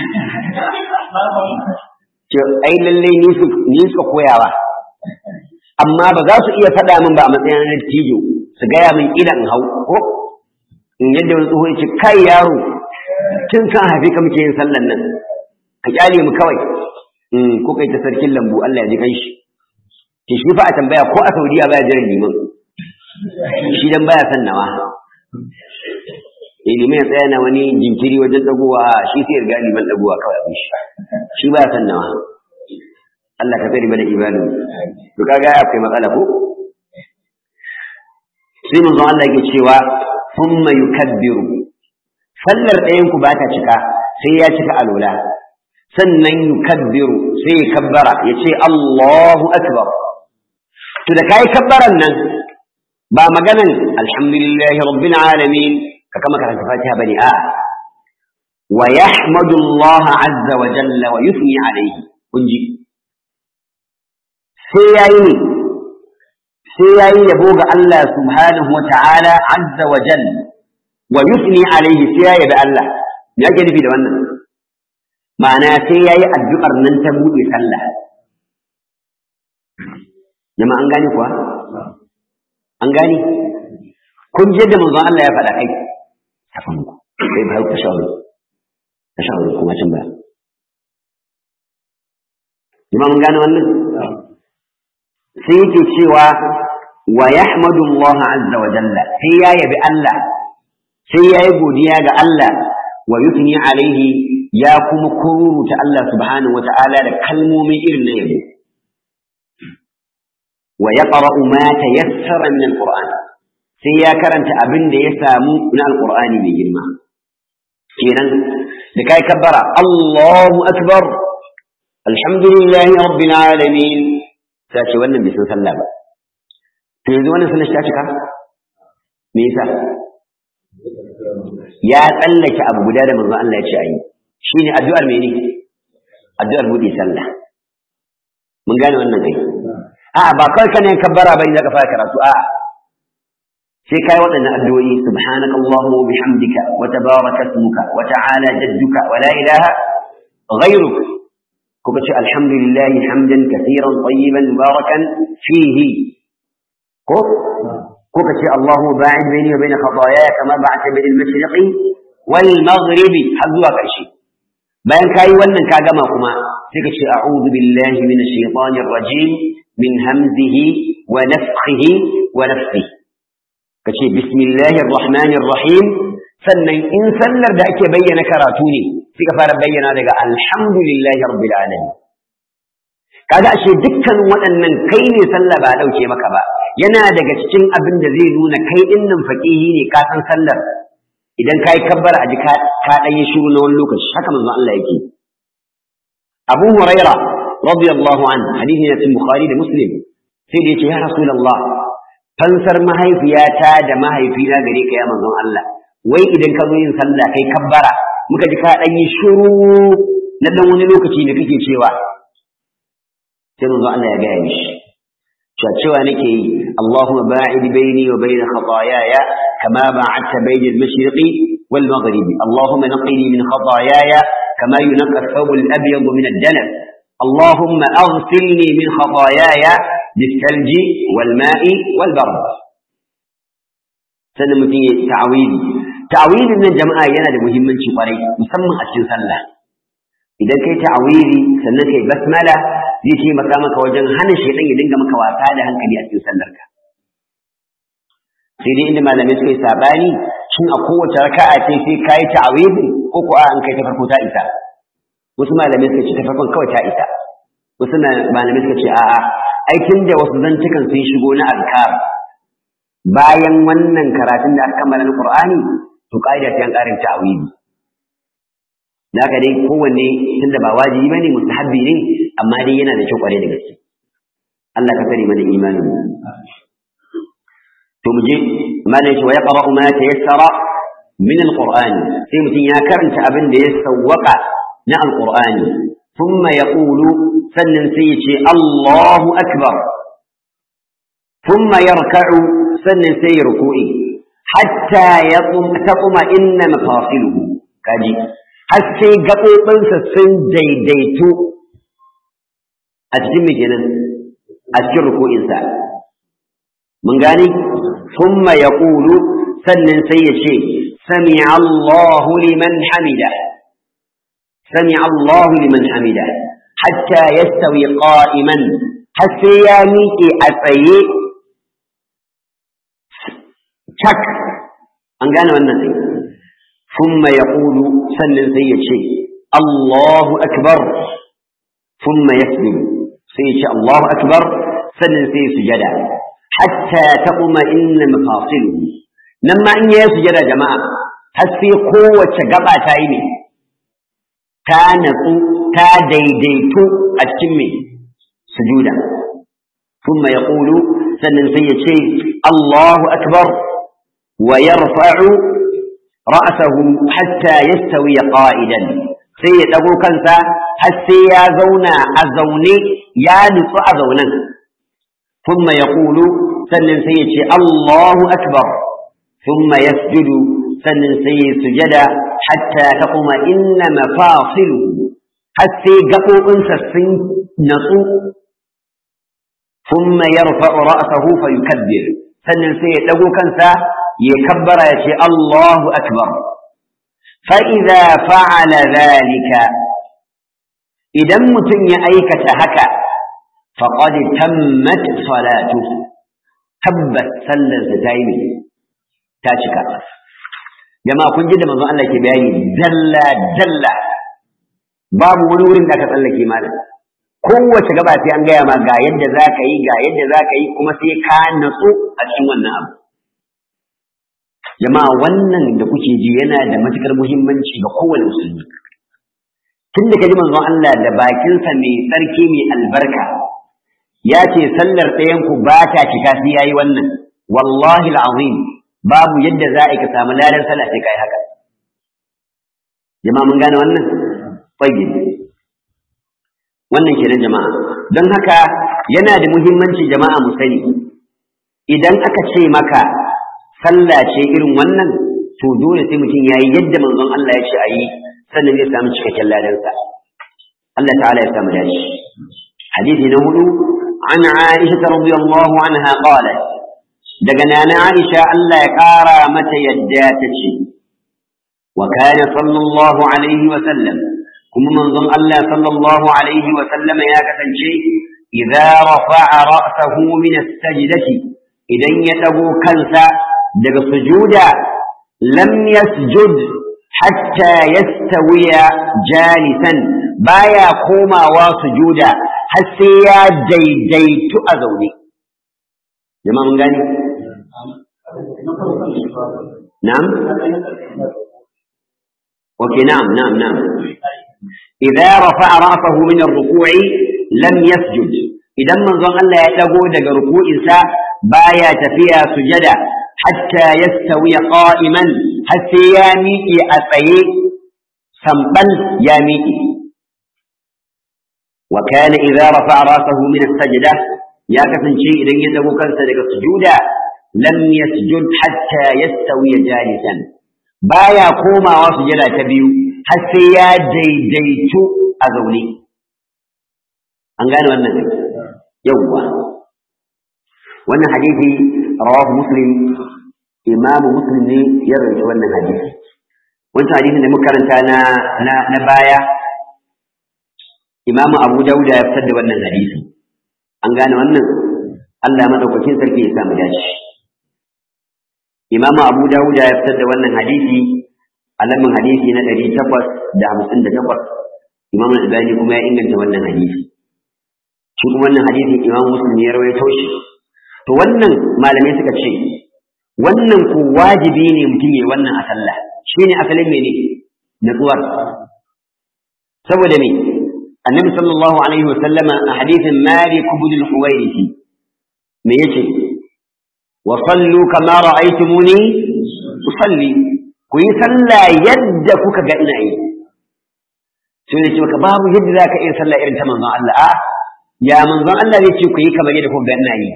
ce ai lalle ni su ni suka koyawa amma ba za su iya faɗa min ba a matsayin na tijo su gaya min idan hau ko in yadda wani tsoho ya ce kai yaro tun kan haifi ka muke yin sallan nan ka kyale mu kawai ko kai ta sarkin lambu Allah ya ji kanshi ki shi fa a tambaya ko a Saudiya baya jiran liman shi dan baya san nawa eh liman ya tsaya na wani jinkiri wajen dagowa shi sai ya riga liman dagowa kawai abin shi shi baya san nawa Allah ka tsare mana ibadu to kaga akwai matsala ko sai manzon Allah yake cewa thumma yukabbiru sallar ɗayan ku ba ta cika sai ya cika alola sannan yukabbiru sai ya kabbara ya ce Allahu akbar to da kai kabbaran nan ba maganan alhamdulillahi rabbil alamin ka kama karanta fatiha bane a wa yahmadu Allah azza wa jalla wa yuthni alayhi kunji sai yayi ne sai yayi yabo ga Allah subhanahu wa ta'ala azza wa jalla wa yuthni alayhi sai ya yabi Allah me yake nufi da wannan ma'ana sai ya yi addu'ar nan ta buɗe sallah jama an gane kuwa an gane kun je da manzon Allah ya faɗa kai kafin ku kai ba ku shawara ka shawara kuma can ba jama mun gane wannan sai yake cewa wa yahmadu Allah azza wa jalla sai ya yabi Allah sai ya yi godiya ga Allah wa yutni alaihi ya kuma kururuta Allah subhanahu wa ta'ala da kalmomi irin na yabo wa yaqra'u ma tayassara min alquran sai ya karanta abin da ya samu na alqur'ani mai girma kenan da kai kabbara Allahu akbar alhamdulillahi rabbil alamin sai ce wannan bai san sallah ba to yanzu wannan sallar ta cika me yasa ya tsallake abu guda da manzo Allah ya ce ayi shine addu'ar mene addu'ar buɗe sallah mun gane wannan kai a ba kawai kana yin kabbara bane zaka fara karatu a sai kai waɗannan addu'o'i subhanaka allahumma wa bihamdika wa tabaraka ismuka wa ta'ala jadduka wa la ilaha ghayruk kuka ce alhamdulillahi hamdan kathiran tayyiban mubarakan fihi ko kuka ce Allahu ba'id baini wa baina khataaya kama ba'ata bil mashriqi wal maghribi har zuwa ƙarshe bayan kayi wannan ka gama kuma sai ka ce a'udhu billahi minash shaitanir rajim min hamzihi wa nafthihi wa nafthihi ka ce bismillahir rahmanir rahim sannan in sallar da ake bayyana karatu ne sai ka fara bayyana daga alhamdulillahi rabbil alamin kaga ashe dukkan waɗannan kai ne sallah ba dauke maka ba yana daga cikin abin da zai nuna kai din nan faqihi ne ka san sallar idan kai kabbara a ji ka dan yi shiru na wani lokaci haka manzon Allah yake Abu Huraira radiyallahu an hadisi ne cikin Bukhari da Muslim sai da yace ya Rasulullah fansar mahaifiyata da mahaifina gare ka ya manzon Allah wai idan ka zo yin sallah kai kabbara muka ji ka dan yi shiru na dan wani lokaci da kake cewa sai manzon Allah ya gaya mishi cewa nake yi Allahumma ba'id baini wa baina khataayaya kama ba'adta baina al-mashriqi wal maghribi Allahumma naqqini min khataayaya kama yunqqa ath-thawb al-abyad min ad-danas Allahumma aghsilni min khataayaya بالثلج والماء والبرد sannan mutum ya ta'awili ta'awilin nan jama'a yana da muhimmanci kwarai musamman a cikin sallah idan kai ta'awili sannan kai basmala zai taimaka maka wajen hana shaidan ya dinga maka wasa da hankali a cikin sallarka sai dai inda malamai suka yi sabani shin a kowace raka'a ce sai kai ta'awili ko ko an kai ta farko ta isa wasu malamai suka ce ta farkon kawai ta isa wasu malamai suka ce a'a aikin da wasu zantukan sun shigo na azkar bayan wannan karatun da aka kammala na Qur'ani to kaida ta yan karin ta'awili da haka dai kowanne tunda ba wajibi bane mustahabbi ne amma dai yana da kyau kware da gaske Allah ka sani mana imanin to mu je malai shi wa yaqra'u ma tayassara min alquran sai mutum ya karanta abin da ya sawwaka na alqur'ani thumma yaqulu sannan sai ya ce Allahu akbar thumma yarka'u sannan sai ya ruku'i hatta yaqum taquma inna mafasiluhu kaji har sai gaɓoɓinsa sun daidaito a cikin me kenan a cikin ruku'insa mun gane thumma yaqulu sannan sai ya ce sami Allahu liman hamida sami Allahu liman hamida hatta yastawi qa'iman har sai ya miƙe a tsaye cak an gane wannan sai ثم يقول سنن سيشي الله أكبر ثم يسجد سيشي الله أكبر سنن سيسجد حتى تطمئن مفاصله لما إن يسجد يا جماعة هسي قوة قبع تايني كان تا ديديتو أتكمي سجودا ثم يقول سنن سيشي الله أكبر ويرفع رأسه حتى يستوي قائدا sai ya ɗago kansa har sai ya zauna a zaune ya nutsu a zaunen thumma yaqulu sannan sai ya ce Allahu akbar thumma yasjudu sannan sai ya sujada hatta taquma inna mafasilu har sai gaɓoɓinsa sun natsu thumma yarfa'u ra'sahu fa yukabbir sannan sai ya dago kansa ya kabbara ya ce Allahu akbar fa idza fa'ala dhalika idan mutum ya aikata haka faqad tammat salatuhu tabbas sallarsa ta yi ta cika jama'a kun ji da manzon Allah ke bayani dalla dalla babu wani wurin da aka tsallake malam kowace gaba sai an gaya ma ga yadda za ka yi ga yadda za ka yi kuma sai ka natsu a cikin wannan abu jama'a wannan da kuke ji yana da matukar muhimmanci ga kowane musulmi tun da ka ji manzon Allah da bakinsa mai tsarki mai albarka ya ce sallar ɗayanku ba ta cika sai yayi wannan wallahi al'azim babu yadda za a yi ka samu ladan sallah sai kai haka jama'a mun gane wannan tayyib wannan kenan jama'a don haka yana da muhimmanci jama'a mu sani idan aka ce maka sallah ce irin wannan to dole sai mutum yayi yadda manzon Allah ya ce a yi sannan zai samu cikakken ladansa Allah ta'ala ya samu dace hadisi na hudu an Aisha radiyallahu anha qalat daga nana Aisha Allah ya kara mata yadda ta ce wa kana sallallahu alaihi wa sallam kuma manzon Allah sallallahu alaihi wa sallam ya kasance idza rafa'a ra'sahu min as-sajdati idan ya dago kansa daga sujuda lam yasjud hatta yastawiya jalisan baya komawa sujuda har sai ya daidaitu a zaune jama'a mun gani na'am okay na'am na'am na'am idza rafa'a ra'sahu min ar-ruku'i lam yasjud idan manzon Allah ya dago daga ruku'insa baya tafiya sujada hatta yastawi qa'iman har sai ya miƙe a tsaye sambal ya miƙe wa kana idza rafa'a rasahu min as-sajda ya kasance idan ya dago kansa daga sujuda lam yasjud hatta yastawi jalisan baya komawa sujada ta biyu har sai ya daidaitu a zaune an gane wannan yawwa wannan hadisi rawahu muslim imamu muslim ne ya rawaita wannan hadisi wancan hadisin da muka karanta na na, na baya imamu abu dauda ya fitar da wannan hadisi an gane wannan Allah madaukakin sarki ya samu dace imamu abu dauda ya fitar da wannan hadisi a lamin hadisi na ɗari takwas da hamsin da takwas imamu albani kuma ya inganta wannan hadisi shi kuma wannan hadisi imamu muslim ya rawaito shi to wannan malamai suka ce wannan ko wajibi ne mutum ya wannan a sallah shine asalin mene natsuwar saboda me annabi sallallahu alaihi wa sallama a hadithin malik ibn al-huwairisi me yace wa sallu kama ra'aytumuni usalli ku yi sallah yadda kuka ga ina yi sai ne ce maka babu yadda zaka iya sallah irin ta manzon Allah a ya manzon Allah zai ce ku yi kamar yadda kuka ga ina yi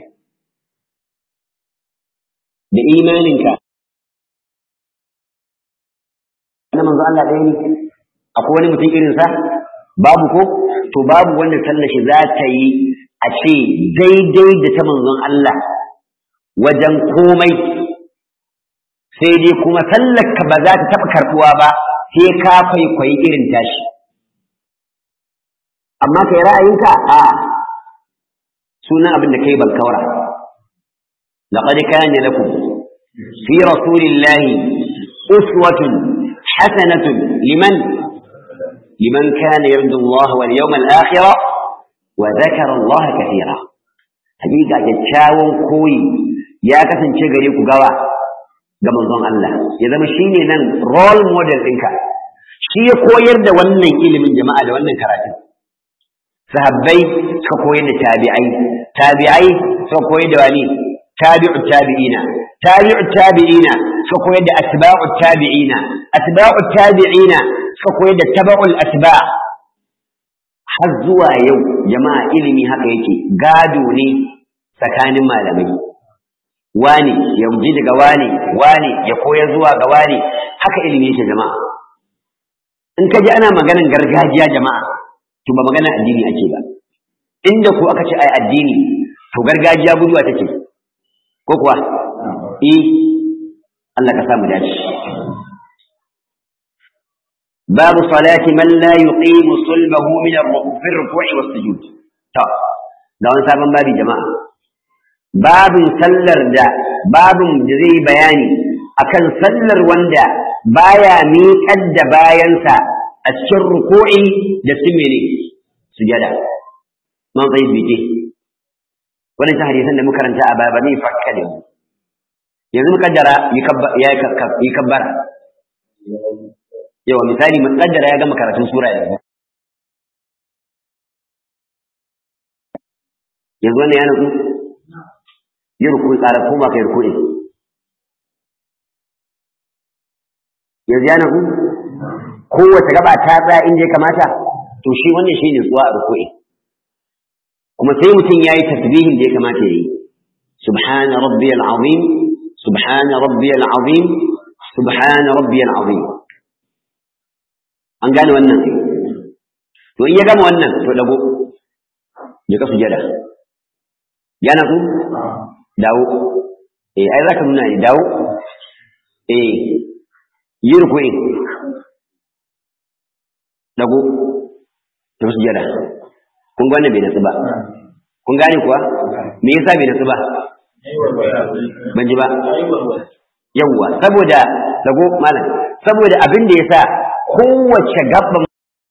da imaninka na manzo Allah ɗaya ne akwai wani mutum irinsa babu ko to babu wanda sallar shi za ta yi a ce daidai da ta manzon Allah wajen komai sai dai kuma sallar ka ba za ta taɓa karɓuwa ba sai ka kwaikwayi irin tashi amma kai ra'ayinka a sunan abin da kai balkaura لقد كان لكم في رسول الله أسوة حسنة لمن لمن كان يرجو الله واليوم الآخر وذكر الله كثيرا حقيقة جتشاون كوي يا كسن شغري كغوا ga manzon Allah ya zama shine nan role model ɗinka shi ya koyar da wannan ilimin jama'a da wannan karatu sahabbai suka koyar da tabi'ai tabi'ai suka koyar da wani tabi'u tabi'ina tabi'u tabi'ina suka koyar da atba'u tabi'ina atba'u tabi'ina suka koyar da taba'ul atba' har zuwa yau jama'a ilimi haka yake gado ne tsakanin malamai wani ya ji daga wani wani ya koyar zuwa ga wani haka ilimi yake jama'a in ka ji ana maganan gargajiya jama'a to ba magana addini ake ba inda ko aka ce ai addini to gargajiya guduwa take ko kuwa eh Allah ka samu dace babu salati man la yuqimu sulbahu min ar-ruku'i was-sujud to da wani sabon babi jama'a babin sallar da babin da zai bayani akan sallar wanda baya miƙar da bayansa a cikin ruku'i da simene sujada man zai bije wannan ta hadisan da muka karanta a baya ba zai fakka da mu yanzu muka kaddara ya yi kabbara yawa misali mu kaddara ya gama karatun sura yanzu yanzu wannan ya nutsu yi rukun tsara ko ba kai rukuni yanzu ya nutsu kowace gaba ta tsaya inda ya kamata to shi wannan shi ne tsuwa a rukuni kuma sai mutum ya yi tasbihin da ya kamata ya yi subhana rabbiyal azim subhana rabbiyal azim subhana rabbiyal azim an gane wannan to in ya gama wannan to dago ya ka sujada ya nasu dawo eh ai zaka nuna ne dawo eh yi ruku'i dago ta sujada kun ga wannan bai nasu ba kun gane kuwa me yasa bai nasu ba ban ji ba yawwa saboda dago malam saboda abin da yasa kowace gaban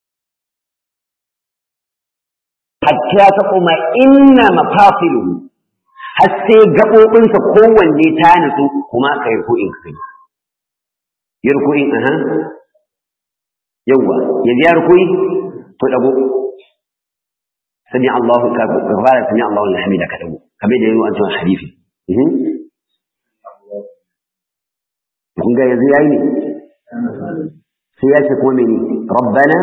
hatta ta kuma inna mafasiluhu har sai gaɓoɓinsa kowanne ta nutsu kuma ka yi ruku'in ka kai yi ruku'in aha yawwa yanzu ya ruku'i to dago sami Allahu ka fara sami Allahu alhamida ka dago kamar da yayi an cewa hadisi kun ga yanzu yayi ne sai ya ce kuma mene rabbana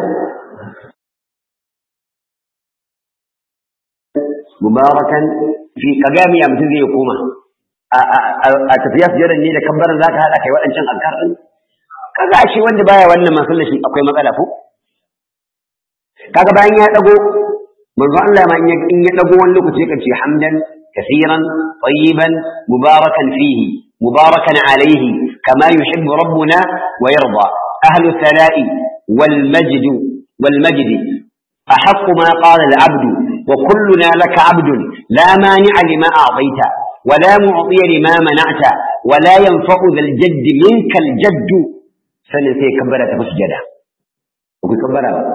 mubarakan fi kagami ya mutum zai koma a tafiya sujjada ne da kabbaran zaka hada kai waɗancan azkar din kaga shi wanda baya wannan masallar shi akwai matsala ko kaga bayan ya dago manzo Allah ma in ya dago wani lokaci kan ce hamdan kaseeran tayyiban mubarakan fihi mubarakan alayhi kama yuhibbu rabbuna wa yarda ahlu thala'i wal majd wal majd أحق ما قال العبد وكلنا لك عبد لا مانع لما أعطيت ولا معطي لما منعت ولا ينفع ذا الجد منك الجد sannan sai kabbara ta sujada ku kabbara ba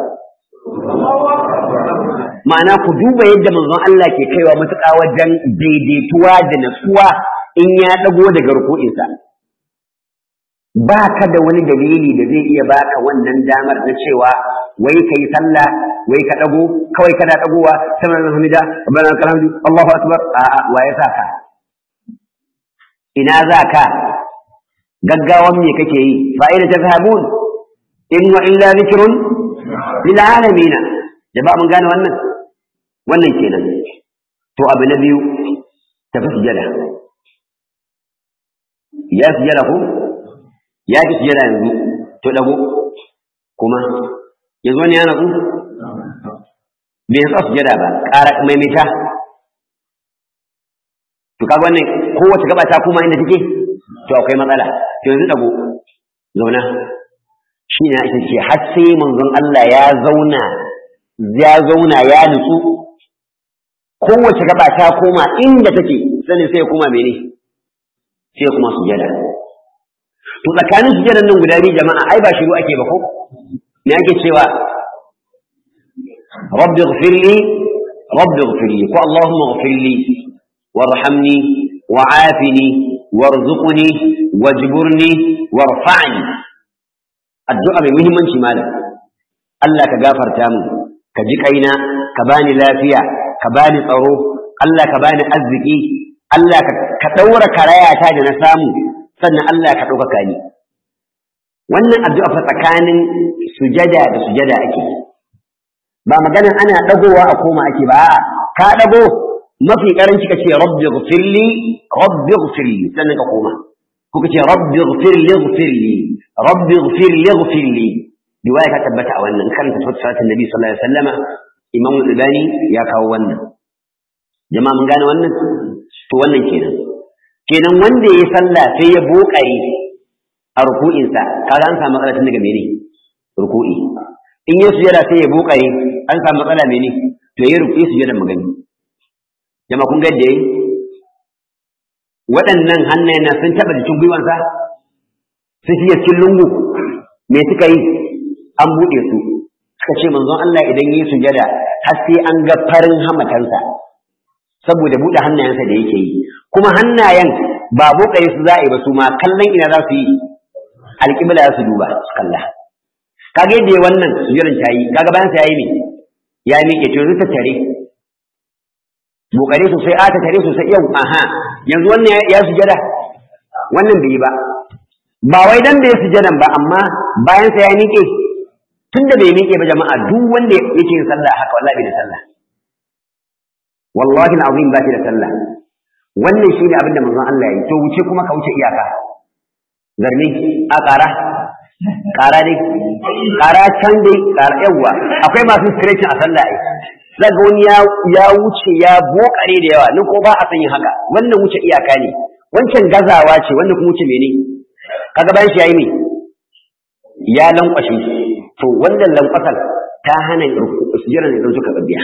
ma'ana ku duba yadda manzon Allah ke kaiwa matuƙa wajen daidaituwa da natsuwa in ya dago daga ruku'insa ba ka da wani dalili da zai iya baka wannan damar na cewa wai ka yi sallah wai ka dago kawai kana dagowa sama da hamida rabbana lakal hamdu Allahu akbar a'a wa ya saka ina za ka gaggawan me kake yi fa'ida ta zahabun in wa illa zikrun lil alamin jama'a mun gane wannan wannan kenan to abu na biyu tafi sujada ya sujada ko ya ki sujada yanzu to dago kuma yanzu wani ya natsu bai yasa sujada ba ƙara maimaita to kaga wannan kowace gaba ta kuma inda take to akwai matsala to yanzu dago zauna shi ne ake ce har sai manzon Allah ya zauna ya zauna ya nutsu kowace gaba ta koma inda take sanin sai ya koma mene sai kuma sujada to tsakanin sujadan nan guda biyu jama'a ai ba shiru ake ba ko me ake cewa rabbi ighfirli rabbi ighfirli ko allahumma ighfirli warhamni wa'afini warzuqni wajburni warfa'ni addu'a mai muhimmanci malam Allah ka gafarta mu ka ji kaina ka bani lafiya ka bani tsaro Allah ka bani arziki Allah ka daura karayata da na samu sannan Allah ka ɗaukaka ni wannan addu'a fa tsakanin sujada da sujada ake ba maganin ana ɗagowa a koma ake ba ka ɗago mafi ƙaranci ka ce rabbi ghfirli rabbi ghfirli sannan ka koma ko ka ce rabbi ghfirli ghfirli rabbi ghfirli ghfirli riwaya ka tabbata a wannan kan tafsir salatin nabi sallallahu alaihi wasallama imam al-albani ya kawo wannan jama'a mun gane wannan to wannan kenan kenan wanda ya sallah sai ya bokare a ruku'insa kaga an samu matsala tun daga mene ruku'i in ya sujada sai ya bokare an samu matsala mene to ya ruku'i sujada magani jama'a kun ga yadda yayi waɗannan hannayen na sun taɓa jikin gwiwansa sun fiye cikin lungu me suka yi an buɗe su suka ce manzon Allah idan yi sujada har sai an ga farin hamatansa saboda buɗe hannayensa da yake yi kuma hannayen ba bokare su za a yi ba su ma kallon ina za su yi alƙibla za su duba su kalla kaga yadda wannan sujadan ta yi kaga bayan sa yayi ne ya miƙe to yanzu ta tare bokare sosai a ta tare sosai yau aha yanzu wannan ya sujada wannan bai yi ba ba wai dan bai sujadan ba amma bayan sa ya miƙe tunda bai miƙe ba jama'a duk wanda yake yin sallah haka wallahi bai da sallah wallahi alazim ba da sallah wannan shine abin da manzon Allah ya yi to wuce kuma ka wuce iyaka zarni a ƙara ƙara dai ƙara can dai ƙara yawa akwai masu stretching a sallah ai zaga wani ya wuce ya bokare da yawa nan ko ba a san yin haka wannan wuce iyaka ne wancan gazawa ce wannan kuma wuce mene kaga bayan shi yayi ne ya lankwashe to wannan lankwasar ta hana sujjara ne zan suka biya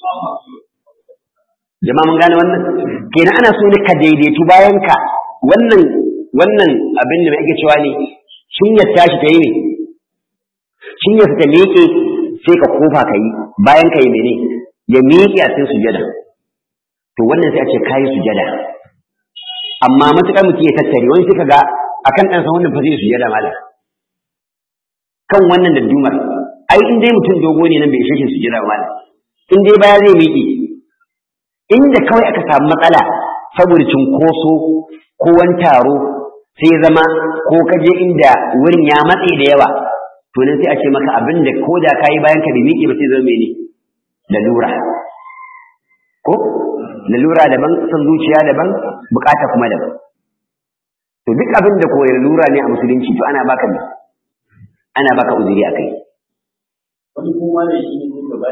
jama'a mun gane wannan kenan ana so ne ka daidaitu bayan ka wannan wannan abin da ake cewa ne shinyar tashi ta yi ne shinyar ta miƙe sai ka kofa ka yi bayan ka yi mene ya miƙe a cikin sujada to wannan sai a ce kayi sujada amma matuƙar mutum ya tattare wani sai ka ga akan ɗansa wannan fa zai sujada mala kan wannan da dumar ai in dai mutum dogo ne nan bai ishe shi sujada mala in dai baya zai miƙe inda kawai aka samu matsala saboda cunkoso ko wani taro sai zama ko ka je inda wurin ya matse da yawa to nan sai a ce maka abin da ko da kayi bayan ka bai miƙe ba sai zama mene lalura ko lalura daban son zuciya daban bukata kuma daban to duk abin da ko lalura ne a musulunci to ana baka ne ana baka uzuri a kai wani kuma da shi ne gaba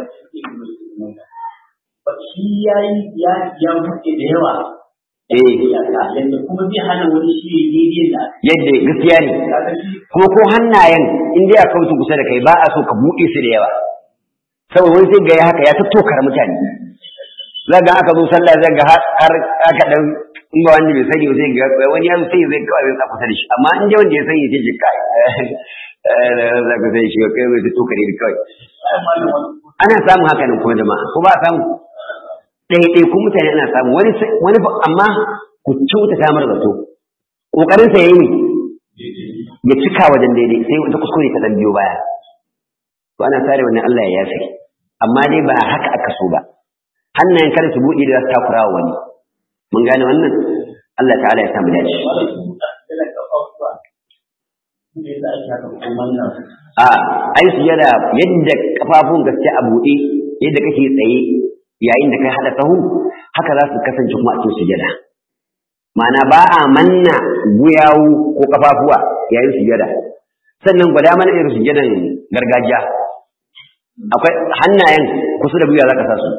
da shi ya yi ya ya buɗe da yawa eh yadda kuma zai hana wani shi ya daidai da yadda gaskiya ne kaga shi kuma ko hannayen in dai aka wuce kusa da kai ba a so ka buɗe su da yawa saboda wani sai ga ya haka ya tattokar mutane za ga aka zo sallah zai ga har aka dan in ba wanda bai sani ba sai ga wani ya sai zai kawai zai kusa da shi amma in dai wanda ya sani sai ji kai za ka sai shi kai zai tattokar ne kawai ai malam wani ana samun haka nan kuma jama'a ko ba a samu ɗaiɗai kun mutane ana samu wani wani fa- amma ku kyauta ta mara zato kokarin sa yayi ne ya cika wajen daidai sai wata kuskure ta dan biyo baya to ana sare wannan Allah ya yafe amma dai ba haka aka so ba hannayen kada su buɗe da za su takura wa wani mun gane wannan Allah ta'ala ya samu dace wani su da kafafuwa ne da ake haka kuma nan a ai su yana yadda kafafun gaske a buɗe yadda kake tsaye yayin da kai hada sahu haka za su kasance kuma a cikin sujada ma'ana ba a manna guyawu ko kafafuwa yayin sujada sannan gwada mana irin sujadan gargajiya akwai hannayen kusa da gwiwa za ka sa su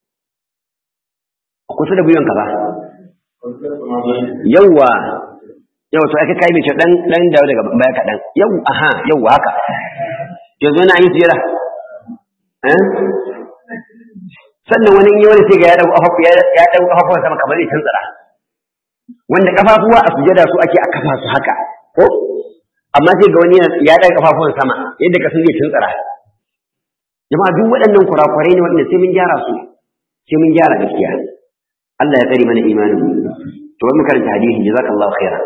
kusa da gwiwanka ba yawwa yau to aka kai mai ce dan dan dawo daga baya kaɗan yau aha yau haka yanzu na yi sujada eh sannan wani in yi wani sai ga ya dago kafafu ya ya dago kafafu sama kamar zai tantsara wanda kafafuwa a sujada su ake a kafa su haka ko amma sai ga wani ya daga kafafuwan sama yadda ka san zai tantsara jama'a duk waɗannan kurakurai ne waɗanda sai mun gyara su sai mun gyara gaskiya Allah ya tsare mana imanin mu to wani karanta hadisi jazakallahu khairan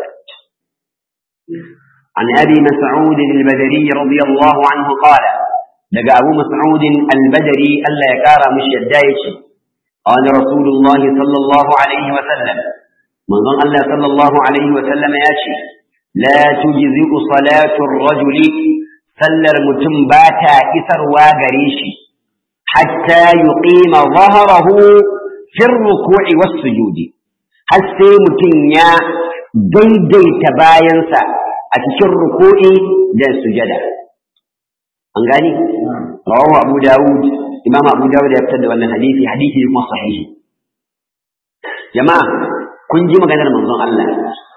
عن أبي مسعود البدري رضي الله عنه قال لقى أبو مسعود البدري ألا يكار مش يدايش قال رسول الله صلى الله عليه وسلم من ظن الله صلى الله عليه وسلم ياشي لا تجزئ صلاة الرجل سلر متنباتا إثر واغريشي حتى يقيم ظهره في الركوع والسجود هل سيمتن يا daidaita bayansa a cikin ruku'i da sujada an gani rawahu abu dawud imam abu dawud ya fitar da wannan hadisi hadisi ne kuma sahihi jama'a kun ji maganar manzon Allah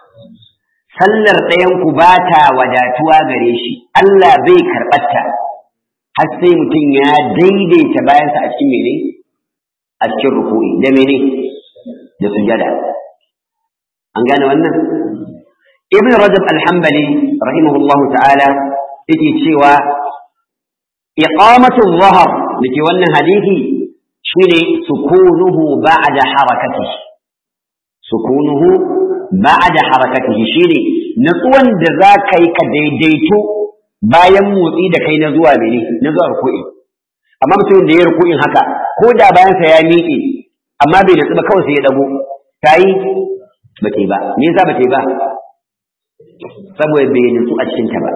sallar ɗayan ku ba ta wadatuwa gare shi Allah bai karɓarta har sai mutum ya daidaita bayansa a cikin mene a cikin ruku'i da mene da sujada an gane wannan ibn rajab al-hanbali rahimahullahu ta'ala yake cewa iqamatu dhahar dake wannan hadisi shine sukunuhu ba'da harakatihi sukunuhu ba'da harakatihi shine natsuwan da za ka yi ka daidaito bayan motsi da kai na zuwa mene na zuwa ruku'i amma mutumin da ya ruku'in haka ko da bayansa ya miƙe amma bai natsu ba kawai sai ya dago ta yi ba ta yi ba me yasa ba ta yi ba saboda bai natsu a cikin ta ba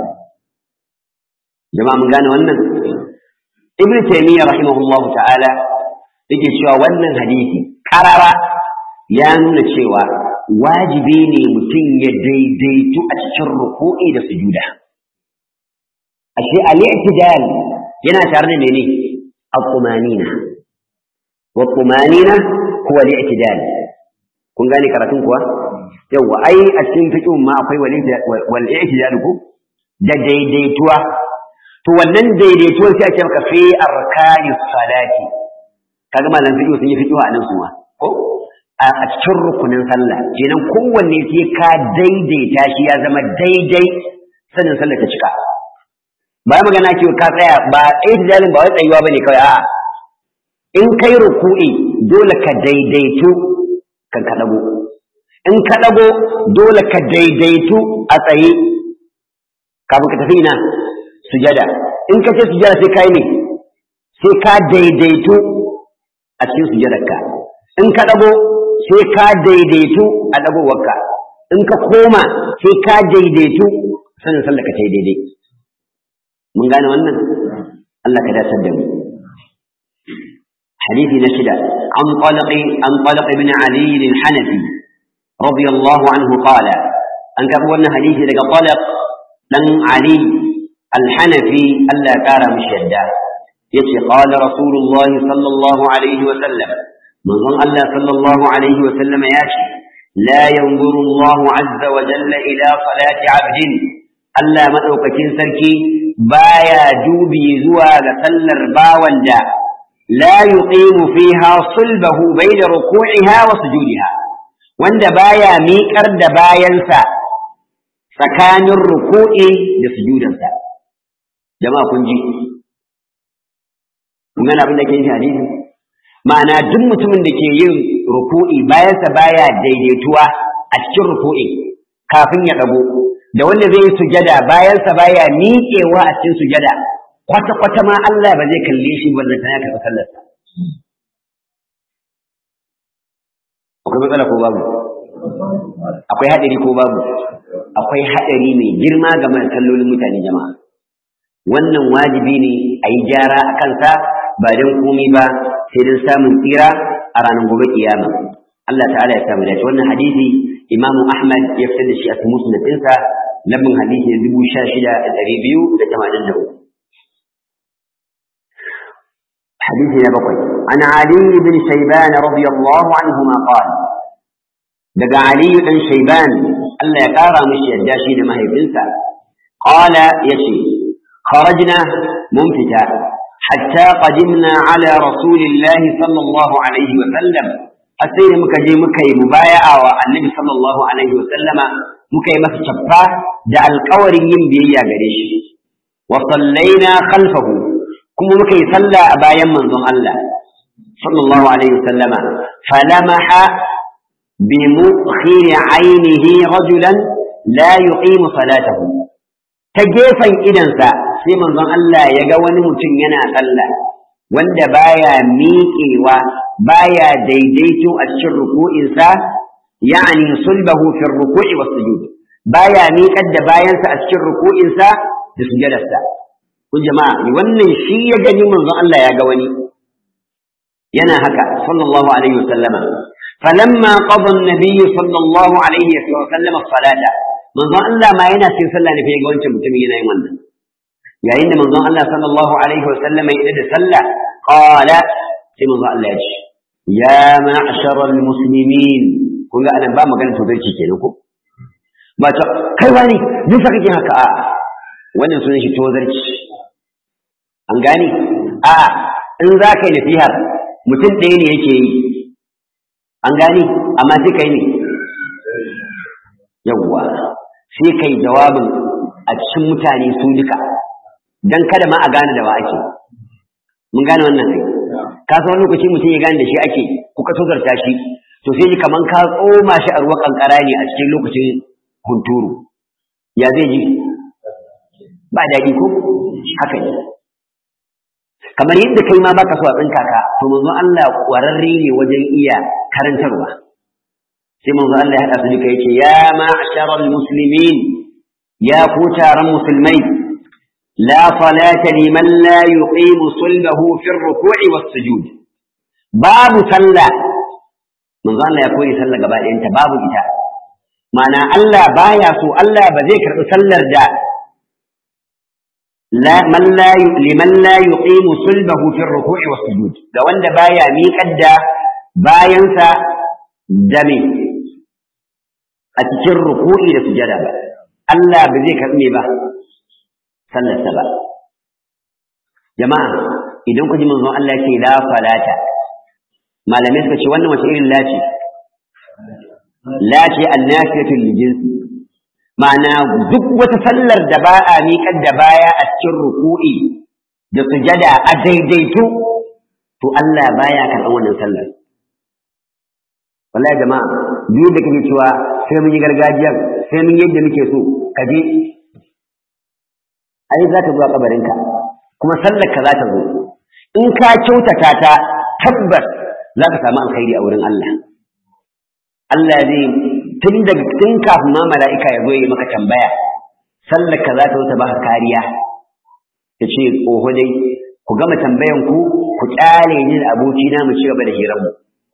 jama'a mun gane wannan ibn taymiyyah rahimahullahu ta'ala yake cewa wannan hadisi karara ya nuna cewa wajibi ne mutum ya daidaitu a cikin ruku'i da sujuda ashe al-i'tidal yana tare da mene al-tumanina wa tumanina huwa al-i'tidal kun gane karatun kuwa yawa ai a cikin fiqh ma akwai wal i'tidal ku da daidaituwa to wannan daidaituwar sai ake maka fi arkanis salati kaga malam fiqh sun yi fiqh a nan suwa ko a cikin rukunin sallah kenan kowanne sai ka daidaita shi ya zama daidai sanin sallah ta cika ba magana ke ka tsaya ba i'tidalin ba wai tsayuwa bane kawai a'a in kai ruku'i dole ka daidaitu kan ka dago in ka dago dole ka daidaitu a tsaye kafin ka tafi ina sujada in ka ce sujada sai kai ne sai ka daidaitu a cikin sujadarka in ka dago sai ka daidaitu a dagowarka in ka koma sai ka daidaitu sanin sallah ka ta daidai mun gane wannan Allah ka dace da mu حديث نشدة عن طلق عن طلق بن علي الحنفي رضي الله عنه قال أن كفونا حديث لك طلق لن علي الحنفي ألا كار مشدة يتي قال رسول الله صلى الله عليه وسلم من ظن الله صلى الله عليه وسلم ياشي لا ينظر الله عز وجل إلى صلاة عبد ألا مدوكتين سركي بايا دوبي زوا لسلر باوندا لا يقيم فيها صلبه بين ركوعها وسجودها wanda baya miƙar da bayansa tsakanin ruku'i da sujudansa jama'a kun ji kun gane abin da ke yin hadisi ma'ana duk mutumin da ke yin ruku'i bayansa baya daidaituwa a cikin ruku'i kafin ya ɗago da wanda zai yi sujada bayansa baya miƙewa a cikin sujada kwata-kwata ma Allah ba zai kalle shi wanda ta ya karɓi sallarsa. Akwai matsala ko babu? Akwai haɗari ko babu? Akwai haɗari mai girma ga mai sallolin mutane jama'a. Wannan wajibi ne a yi gyara a kansa ba don komi ba sai don samun tsira a ranar gobe kiyama. Allah ta'ala ya samu dace wannan hadisi Imam Ahmad ya fitar da shi a musnadinsa lambin hadisi na dubu sha shida da ɗari biyu da tamanin da uku. حديث نبقي عن علي بن شيبان رضي الله عنهما قال دقى علي بن شيبان ألا يقارى مش يداشي لما هي بنسى قال يشي خرجنا منفتا حتى قدمنا على رسول الله صلى الله عليه وسلم أسير مكجي مكي مبايعة والنبي صلى الله عليه وسلم مكي مسجفة دع القور ينبي يا قريش وصلينا خلفه kuma muka yi sallah a bayan manzon Allah sallallahu alaihi wasallama falamaha bi mukhiri ainihi rajulan la yuqimu salatahu ta gefen idansa sai manzon Allah ya ga wani mutum yana sallah wanda baya miƙewa baya daidaito a cikin ruku'insa ya'ani sulbahu fi ruku'i was sujud baya miƙar da bayansa a cikin ruku'insa da sujadarsa kun jama'a wannan shi ya gani manzon Allah ya ga wani yana haka sallallahu alaihi wasallama falamma qada an-nabiy sallallahu alaihi wasallama salata manzon Allah ma yana cikin sallah ne fa ga wancan mutumin yana yin wannan yayin da manzon Allah sallallahu alaihi wasallama ya da sallah qala sai manzon Allah ya ce ya ma'sharal muslimin kun ga anan ba magana tozarci kenan ko ba ta kai wani duk sa kake haka a wannan sunan shi tozarci an gane a in za ka yi nasihar mutum ɗaya ne yake yi an gane amma sai kai ne yawwa sai kai jawabin a cikin mutane su duka dan kada ma a gane da wa ake mun gane wannan kai ka san lokaci mutum ya gane da shi ake kuka tozarta shi to sai ji kaman ka tsoma shi a ruwa kankara ne a cikin lokacin hunturu ya zai ji ba daɗi ko haka ne kamar yadda kai ma baka so a tsinka ka to manzo Allah kwararre ne wajen iya karantarwa sai manzo Allah ya hada su duka yace ya ma'sharal muslimin ya ku taron musulmai la salata liman la yuqimu sulbahu fi ar-ruku'i was-sujud babu sallah manzo Allah ya koyi sallah gaba ɗayanta babu ita ma'ana Allah baya so Allah ba zai karɓi sallar da man la liman la yuqimu sulbahu fi ar-ruku'i was-sujud ga wanda baya miƙar da bayansa da me a cikin ruku'i da sujada ba Allah ba zai karɓi ba sallarsa ba jama'a idan ku ji manzo Allah ce la falata malamai suka ce wannan wace irin lace lace annafiyatu lil jinsi ma'ana duk wata sallar da ba a miƙar da baya a cikin ruku'i da sujada a daidaito to Allah baya karɓar wannan sallar wallahi jama'a duk da kake cewa sai mun yi gargajiyar sai mun yadda muke so ka je ai za ta zo a kabarinka kuma sallar ka za ta zo in ka kyautata ta tabbas za ka samu alkhairi a wurin Allah Allah zai tun daga tun kafin ma mala'ika ya zo yi maka tambaya sallar ka za ta zo ta baka kariya ya ce oho dai ku gama tambayan ku ku kyale ni da abokina mu ci gaba da hiranmu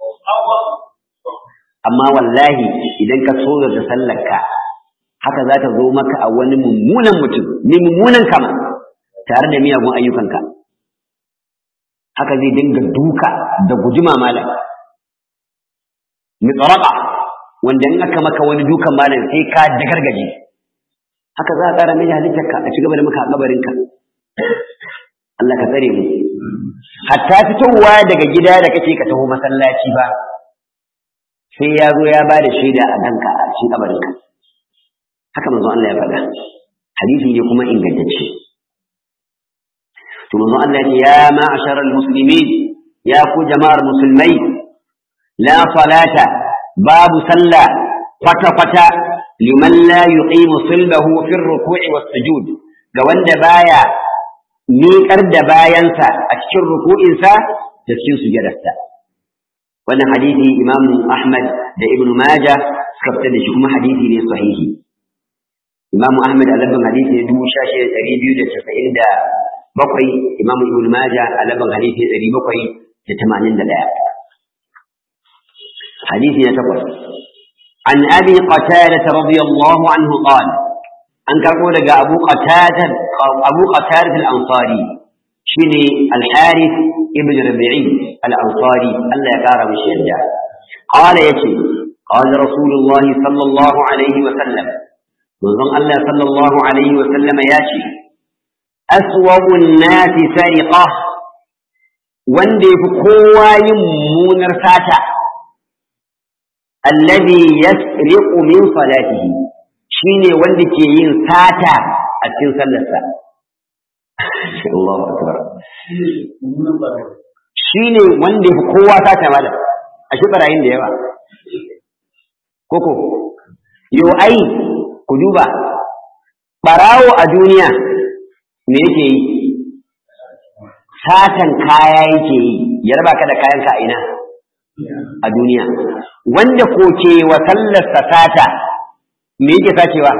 amma wallahi idan ka so da sallar ka haka za ta zo maka a wani mummunan mutum mai mummunan kama tare da miyagun ayyukanka haka zai dinga duka da gujima malam mitsaraka wanda in aka maka wani dukan malam sai ka dagargaje haka za a ƙara mai halittarka a ci gaba da maka kabarinka Allah ka tsare mu hatta fitowa daga gida da kake ka taho masallaci ba sai ya zo ya ba da shaida a danka a cikin kabarinka haka manzon Allah ya faɗa hadisi ne kuma ingantacce to manzon Allah ya ce ya ma'asharal muslimin ya ku jama'ar musulmai la salata babu sallah kwata kwata liman la yuqimu sulbahu fi ruku'i was sujud ga wanda baya miƙar da bayansa a cikin ruku'insa da cikin sujadarsa wannan hadisi imam ahmad da ibnu majah suka fitar da shi kuma hadisi ne sahihi imam ahmad a labin hadisi ne dubu sha shida ɗari biyu da casa'in da bakwai imam ibn majah a labin hadisi ne ɗari bakwai da tamanin da ɗaya hadisi na takwas an abi qatada radiyallahu anhu qala an karɓo daga abu qatada abu qatada al-ansari shine al-harith ibn rabi'i al-ansari Allah ya kara mishi yadda qala yace qala rasulullah sallallahu alaihi wa sallam manzon Allah sallallahu alaihi wa sallama yace aswabun nasi sariqa wanda yafi kowa yin munar sata alladhi yasriqu min salatihi shine wanda ke yin sata a cikin sallarsa Allahu akbar shine wanda yafi kowa sata malam a shi barayin da yawa koko yo ai ku duba barawo a duniya me yake yi satan kaya yake yi ya raba ka da kayan ka ina a duniya wanda ko ke wa sallarsa sata me yake sacewa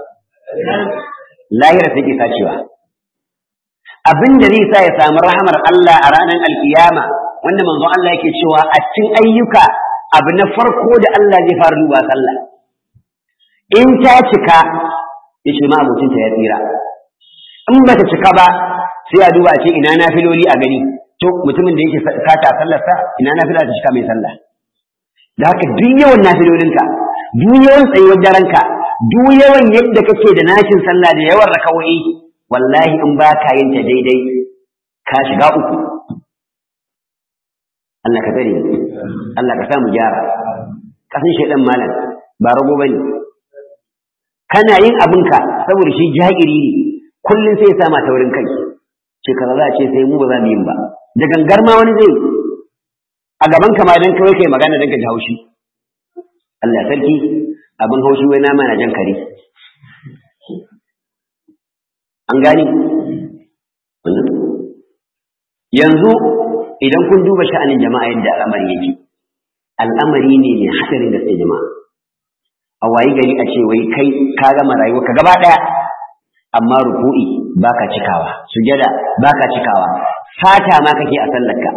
lahira sai ke sacewa abin da zai sa ya samu rahamar Allah a ranar alkiyama wanda manzon Allah yake cewa a cikin ayyuka abu na farko da Allah zai fara duba sallah in ta cika ya ce ma abocinta ya tsira in ba ta cika ba sai a duba ce ina na filoli a gani to mutumin da yake sata sallarsa ina nafila ta cika mai sallah da haka duk yawan nafilolinka duk yawan tsayuwar daranka duk yawan yadda kake da nashin sallah da yawan rakawai wallahi in ba ka yin ta daidai ka shiga uku Allah ka tsare Allah ka sa mu gyara kasan shaidan malam ba rago bane kana yin abinka saboda shi jahiri ne kullum sai ya sama ta wurin kai ce kaza za a ce sai mu ba za mu yi ba da gangar ma wani zai a gaban ka ma dan kawai kai magana dan ka ji haushi Allah sarki abin haushi wai nama na jan kare an gani yanzu idan kun duba sha'anin jama'a yadda al'amari yake al'amari ne mai hadarin gaske jama'a a wayi gari a ce wai kai ka gama rayuwa ka gaba daya amma ruku'i baka cikawa sujada baka cikawa fata ma kake a sallarka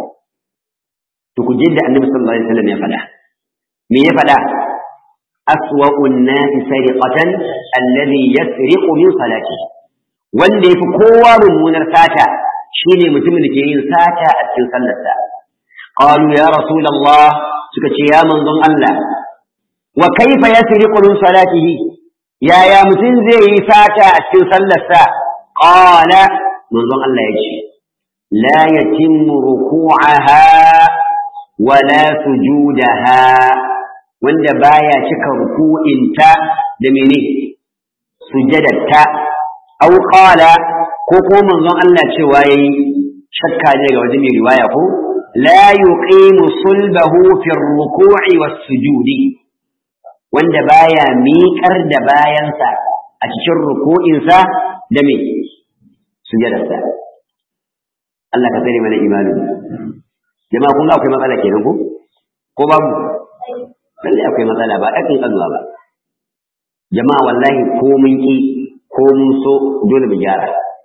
to ku jidda annabi sallallahu alaihi wasallam ya faɗa me ya faɗa aswa'un nasi sariqatan alladhi yasriqu min salati wanda yafi kowa mummunar sata shine mutumin da ke yin sata a cikin sallarsa qalu ya rasulullah suka ce ya manzon Allah wa kaifa yasriqu min salatihi yaya mutum zai yi sata a cikin sallarsa qala manzon Allah ya ce la yatimmu ruku'aha wa la sujudaha wanda baya cika ruku'inta da mene sujadarta aw qala ko ko manzon Allah cewa yayi shakka ne ga wajen mai riwaya ko la yuqimu sulbahu fi ruku'i was sujudi wanda baya miƙar da bayansa a cikin ruku'insa da me sujadarsa Allah ka tsare mana imanin jama'a kun ga akwai matsala kenan ko ko babu lalle akwai matsala ba ɗakin ƙazuwa ba jama'a wallahi ko mun ki ko mun so dole mu gyara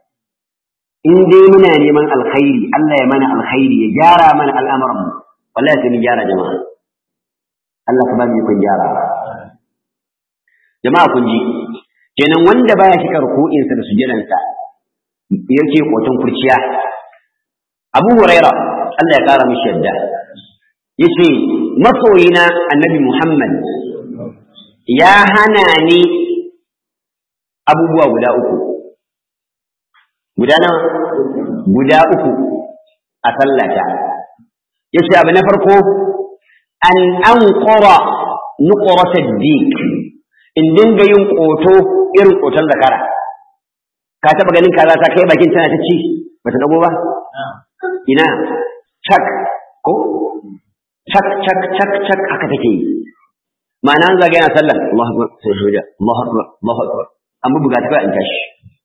in dai muna neman alkhairi Allah ya mana alkhairi ya gyara mana al'amuran mu wallahi sai mu gyara jama'a Allah ka ba mu kun gyara jama'a kun ji kenan wanda baya shika ruku'insa da sujudansa yake kotun kurciya Abu Huraira Allah ya kara mishi yadda yace masoyina Annabi Muhammad ya hana ni abubuwa guda uku guda nawa guda uku a sallata yace abu na farko an anqara nuqrat ad-dik in dinga yin ƙoto irin ƙoton zakara ka taɓa ganin kaza ta kai bakin tana ta ci ba ta dago ba ina cak ko cak cak cak cak haka take yi ma'ana an zaga yana sallah Allahu akbar sai shuja Allahu akbar Allahu akbar an buga ta in tashi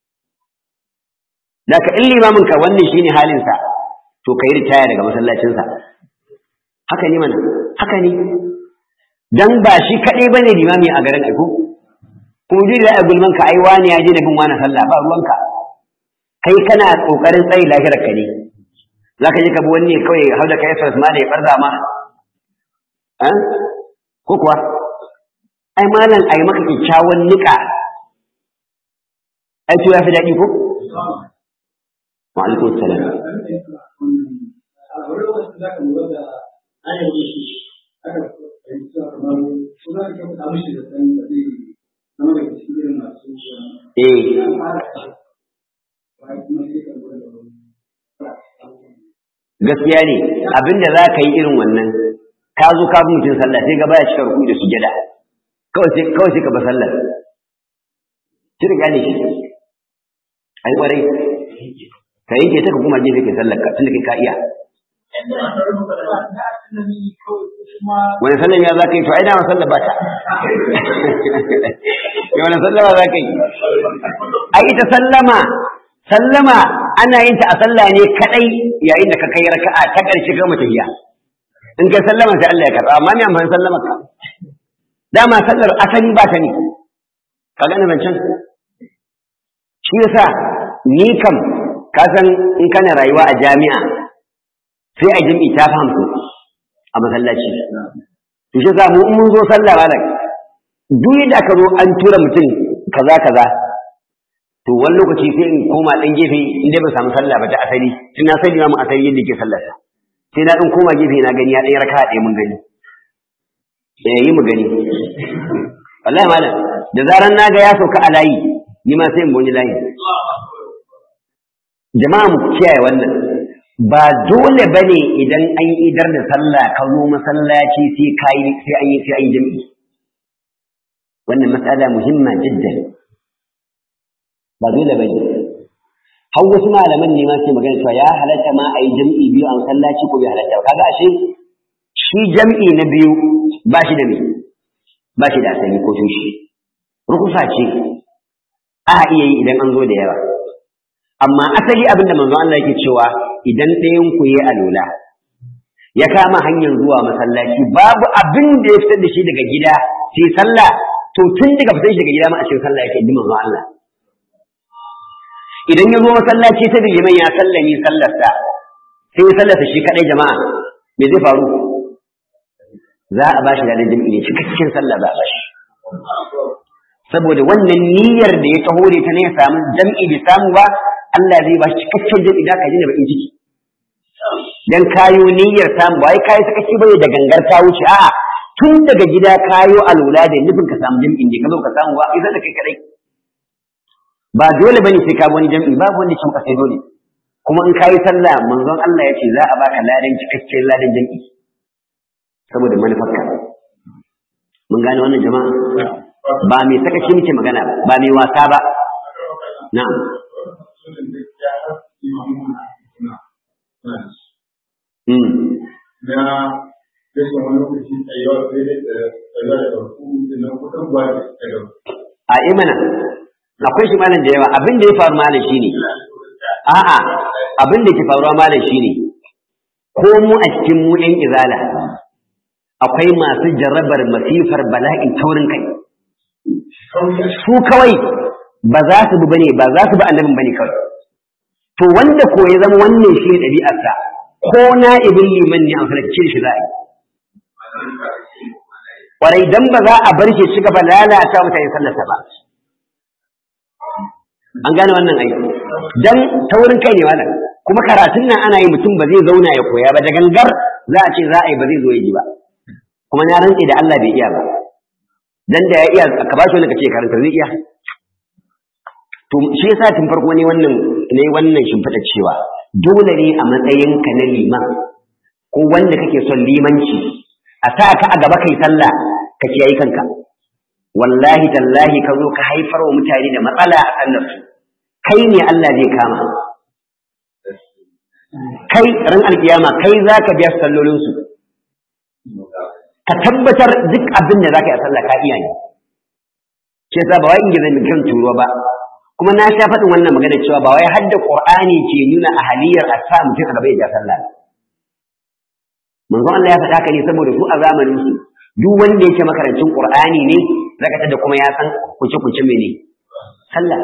Daka in limamin ka wannan shine halin sa to kai ritaya daga masallacin sa haka ne mana haka ne dan ba shi kadai bane limami a garin aiko kuma ji da gulman ka ai wani ya je da bin wani sallah ba ruwanka kai kana kokarin tsayi lahirar ka ne zaka je ka bi wani kawai har da kai sas ma da ya farza ma eh ko kuwa ai malam ai maka kyakkyawan nika ai to ya fi daɗi ko wa alaikum salam gaskiya ne abinda za ka yi irin wannan ka zo ka bi mutum sallah sai gaba ya cika ruku da sujada kawai sai kawai sai ka ba sallar ki riga ne shi ai kwarai ka yanke ta ka kuma gefe kai sallar ka tunda kai ka iya wani sallan ya za ka yi to ai dama sallar ba ta ya wani sallama za ka yi ai ita sallama sallama ana yin ta a sallah ne kadai yayin da ka kai raka'a ta karshe ga mutayya in ka sallama sai Allah ya karba amma me amfani sallama ka dama sallar asali ba ta ne ka gane zancen shi yasa ni kam ka san in kana rayuwa a jami'a sai a jami'i ta fahimtu a masallaci to shi yasa mu in mun zo sallah malam duk yadda aka zo an tura mutum kaza kaza to wani lokaci sai in koma ɗan gefe inda ba samu sallah ba ta asali tun na sani mu asali yadda ke sallarsa sai na ɗan koma gefe na gani ya ɗan raka ɗaya mun gani eh yi mu gani wallahi malam da zaran na ga ya sauka a layi ni ma sai in boni layi jama'a mu kiyaye wannan ba dole bane idan an idar da sallah ka zo masallaci sai kai sai an yi sai an yi jami'i wannan matsala muhimma jiddan ba dole bane har wasu malaman ne ma ke magana cewa ya halatta ma a yi jam'i biyu a masallaci ko bai halatta ba kaga ashe shi jam'i na biyu ba shi da me ba shi da asali ko tushe rukusa ce a iya yi idan an zo da yawa amma asali abin da manzo Allah yake cewa idan ɗayan ku yi alola ya kama hanyar zuwa masallaci babu abin da ya fitar da shi daga gida sai sallah to tun daga fitar shi daga gida ma a cikin sallah yake ji manzo Allah idan ya zo masallaci ta liman ya sallami sallarsa sai ya sallarsa shi kadai jama'a me zai faru za a bashi da jami'i ne cikakken sallah za a bashi saboda wannan niyyar da ya taho da ta ne ya samu jam'i bai samu ba Allah zai bashi cikakken jam'i da ka ji da bakin ciki dan kayo niyyar samu ba wai kayi sakaci bane da gangar ta wuce a'a tun daga gida kayo alwala da nufin ka samu jam'i ne ka zo ka samu ba idan da kai kadai ba dole bane sai ka wani jam'i babu wanda ke maka sai dole kuma in kayi sallah manzon Allah ya ce za a baka ladan cikakken ladan jam'i saboda manufarka mun gane wannan jama'a ba mai sakaci muke magana ba ba mai wasa ba na'am na rashin wani lokaci tsayuwa sai da tsayuwa da ɗauku da na kuɗin ba da tsayuwa. a imana akwai shi malam da yawa abin da ya faru malam shine a'a abin da ke faruwa malam shine ko mu a cikin mu ɗan izala akwai masu jarrabar masifar bala'in taurin kai su kawai ba za su bi bane ba za su bi annabin bane kawai to wanda ko ya zama wannan shi ne ɗabi'arsa ko na ibin liman ne an falakce shi za a yi kwarai dan ba za a bar shi ci gaba lalata mutane sallarsa ba an gane wannan aiki dan taurin kai ne wannan kuma karatun nan ana yi mutum ba zai zauna ya koya ba da gangar za a ce za a yi ba zai zo ya ji ba kuma na rantse da Allah bai iya ba dan da ya iya ka ba shi wani kace karanta zai iya to shi yasa tun farko ne wannan ne wannan shimfiɗa cewa dole ne a matsayin ka na liman ko wanda kake son limanci a sa ka a gaba kai sallah ka kiyaye kanka wallahi tallahi ka zo ka haifar wa mutane da matsala a sallar su kai ne Allah zai kama kai ran alkiyama kai zaka biya sallolin su ka tabbatar duk abin da zaka yi a sallah ka iya ne ce ba wai ingiza min kan turo ba kuma na sha faɗin wannan magana cewa ba wai hadda qur'ani ke nuna ahaliyar a sa mutum a gaba ya ja sallah manzon Allah ya faɗa haka ne saboda su a zamanin su duk wanda yake makarancin qur'ani ne zaka tada kuma ya san kuce kuce mene sallah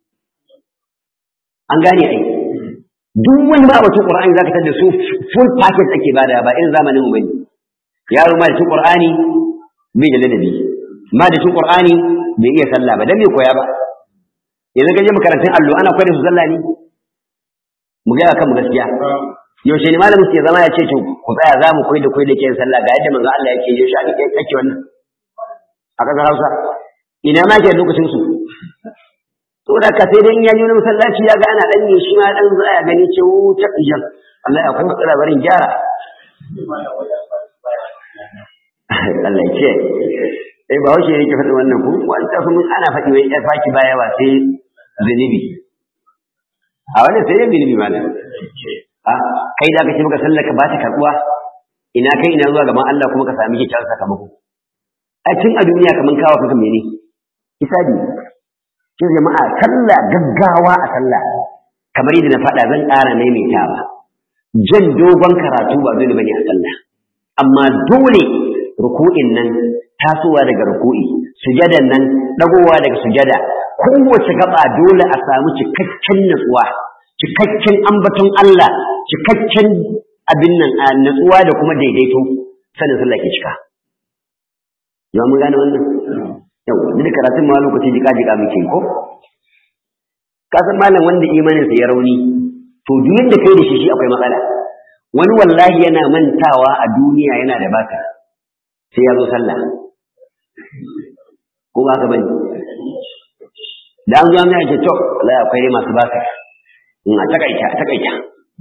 an gane ai duk wani ma batun qur'ani zaka tada su full package ake bada ba irin zamanin mu bane yaro ma da cin qur'ani bai da ladabi ma da cin qur'ani bai iya sallah ba dan me koya ba yanzu ka je makarantun allo ana koyar da su sallah ne mu ga kan mu gaskiya yaushe ne malamin ke zama ya ce to ku tsaya za mu koyi da koyi da ke sallah ga yadda manzo Allah yake yaushe ake kake wannan a kasar Hausa ina ma ke lokacin su to da ka sai dai in ya ji wani masallaci ya ga ana dan ne shi ma dan tsaya gani ce wuta ijan Allah ya kuma tsara barin gyara Allah ya ce eh ba wace yake faɗi wannan ku wanda kuma ana faɗi wai ya faki baya ba sai zunubi a wannan sai zunubi malam a kai da kace maka sallar ka ba ta karbuwa ina kai ina zuwa gaban Allah kuma ka sami kyakkyawar sakamako a tun a duniya kaman kawo kanka mene hisabi ce jama'a sallah gaggawa a sallah kamar yadda na faɗa zan ƙara maimaitawa jan dogon karatu ba dole bane a sallah amma dole ruku'in nan tasowa daga ruku'i sujadan nan dagowa daga sujada kowace gaba dole a samu cikakken natsuwa cikakken ambaton Allah cikakken abin nan a natsuwa da kuma daidaito sanin sallah ke cika yawa mun gane wannan yawa duk karatun ma lokaci jika jika muke ko kasan malam wanda imaninsa ya rauni to duk yadda kai da shi shi akwai matsala wani wallahi yana mantawa a duniya yana da baka sai ya zo sallah ko ba ka bane da an zo mai ce to la akwai dai masu baka in a takaita a takaita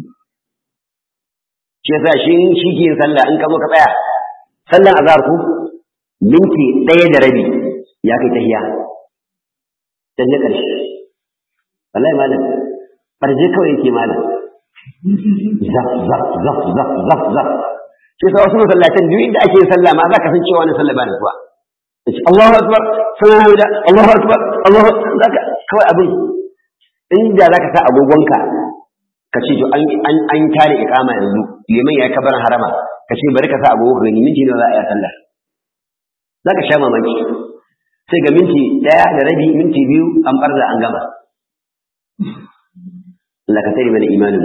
shi yasa shi shi ke sallah in ka zo ka tsaya sallan azhar ku minti ɗaya da rabi ya kai tahiya dan ya ƙarshe wallahi malam farje kawai yake malam zaf zaf zaf zaf zaf zaf shi sa wasu masallacin duk inda ake sallah ma za ka san cewa wani sallah ba da zuwa Allahu akbar sanan hamida Allahu akbar Allahu zaka kawai abin inda zaka sa agogonka ka ce to an an an tare iqama yanzu liman ya kabar harama ka ce bari ka sa agogo ga minti nawa za a yi sallah zaka sha mamaki sai ga minti daya da rabi minti biyu an barza an gama Allah ka tare mana imanin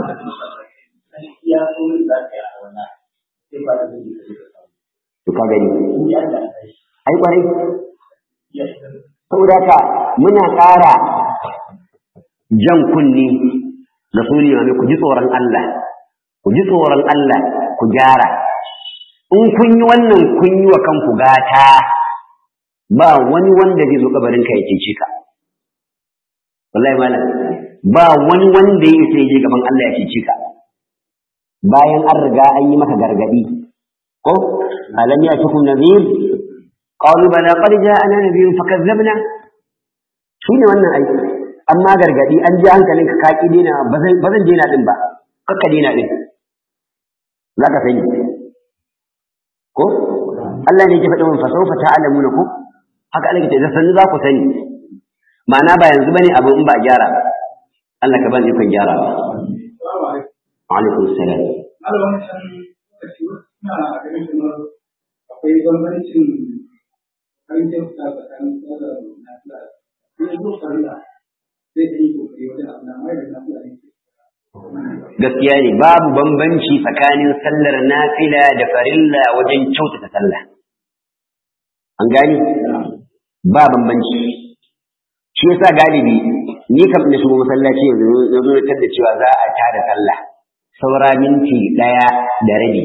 ya so ne za ka yi a wannan sai ba da zai yi to ka gani in ya da kai ai kwarai ya saboda haka muna ƙara jan kunni da su limamai ku ji tsoron Allah ku ji tsoron Allah ku gyara in kun yi wannan kun yi wa kanku gata ba wani wanda zai zo kabarin ka ya cece ka wallahi malam ba wani wanda ya sai je gaban Allah ya cece ka bayan an riga an yi maka gargadi ko alam ya tukum nadhir qalu bala qad ja'ana nadhir fakazzabna shine wannan aiki amma gargadi an ji hankalinka ka ki dena ba zan ba zan dena din ba kakka dena din zaka sani ko Allah ne ya faɗa mun fa sawfa ta'lamuna ko haka Allah ya ce da sani za ku sani ma'ana ba yanzu bane abu in ba a gyara ba Allah ka bani ikon gyara ba alaikum salam Malamin can kashi suna a ganin kamar akwai bambancin hancin a tsakanin tsara na tsara. Sai zo farilla zai yi kokari wajen abu na mai da na tsara ne. gaskiya ne babu bambanci tsakanin sallar nafila da farilla wajen kyautata sallah an gani ba bambanci shi yasa galibi ni kam na shigo masallaci yanzu na zo da cewa za a tada sallah saura minti ɗaya da rabi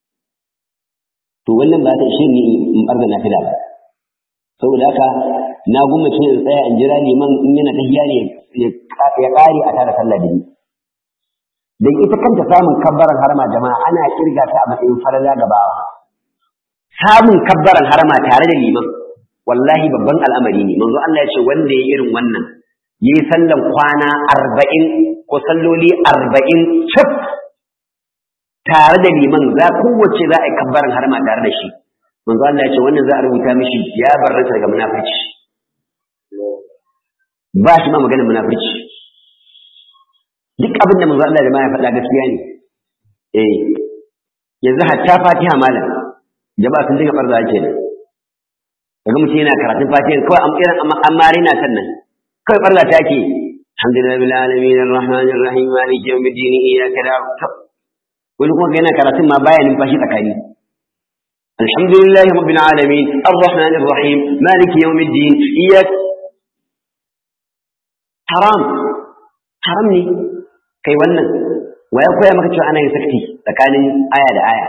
to wannan ba ta ishe ni in ɓarga nafila ba saboda haka na gwamnati in tsaya in jira liman in yana tahiya ne ya ƙare a tada sallah da ni dan ita kanta samun kabbaran harama jama'a ana kirga ta a matsayin farala ga bawa samun kabbaran harama tare da liman wallahi babban al'amari ne manzo Allah ya ce wanda ya irin wannan yayi sallan kwana arba'in ko salloli arba'in cif tare da liman za kowace za a yi kabbaran harama tare da shi manzo Allah ya ce wannan za a rubuta mishi ya barranta daga munafurci ba shi ma maganar munafurci duk abin da manzo Allah da ma ya faɗa gaskiya ne eh yanzu hatta Fatiha malam jama'a sun dinga barza ake nan kaga mutum yana karatun Fatiha kawai am irin amma rina kan nan kawai barza ta ake alhamdulillahi bil alamin arrahmanir rahim maliki yawmiddin iyyaka na'budu wani kuma yana karatun ma baya numfashi tsakani alhamdulillahi rabbil alamin arrahmanir rahim maliki yawmiddin iyyaka haram haram ne kai wannan wa ya koya maka cewa ana yin sakti tsakanin aya da aya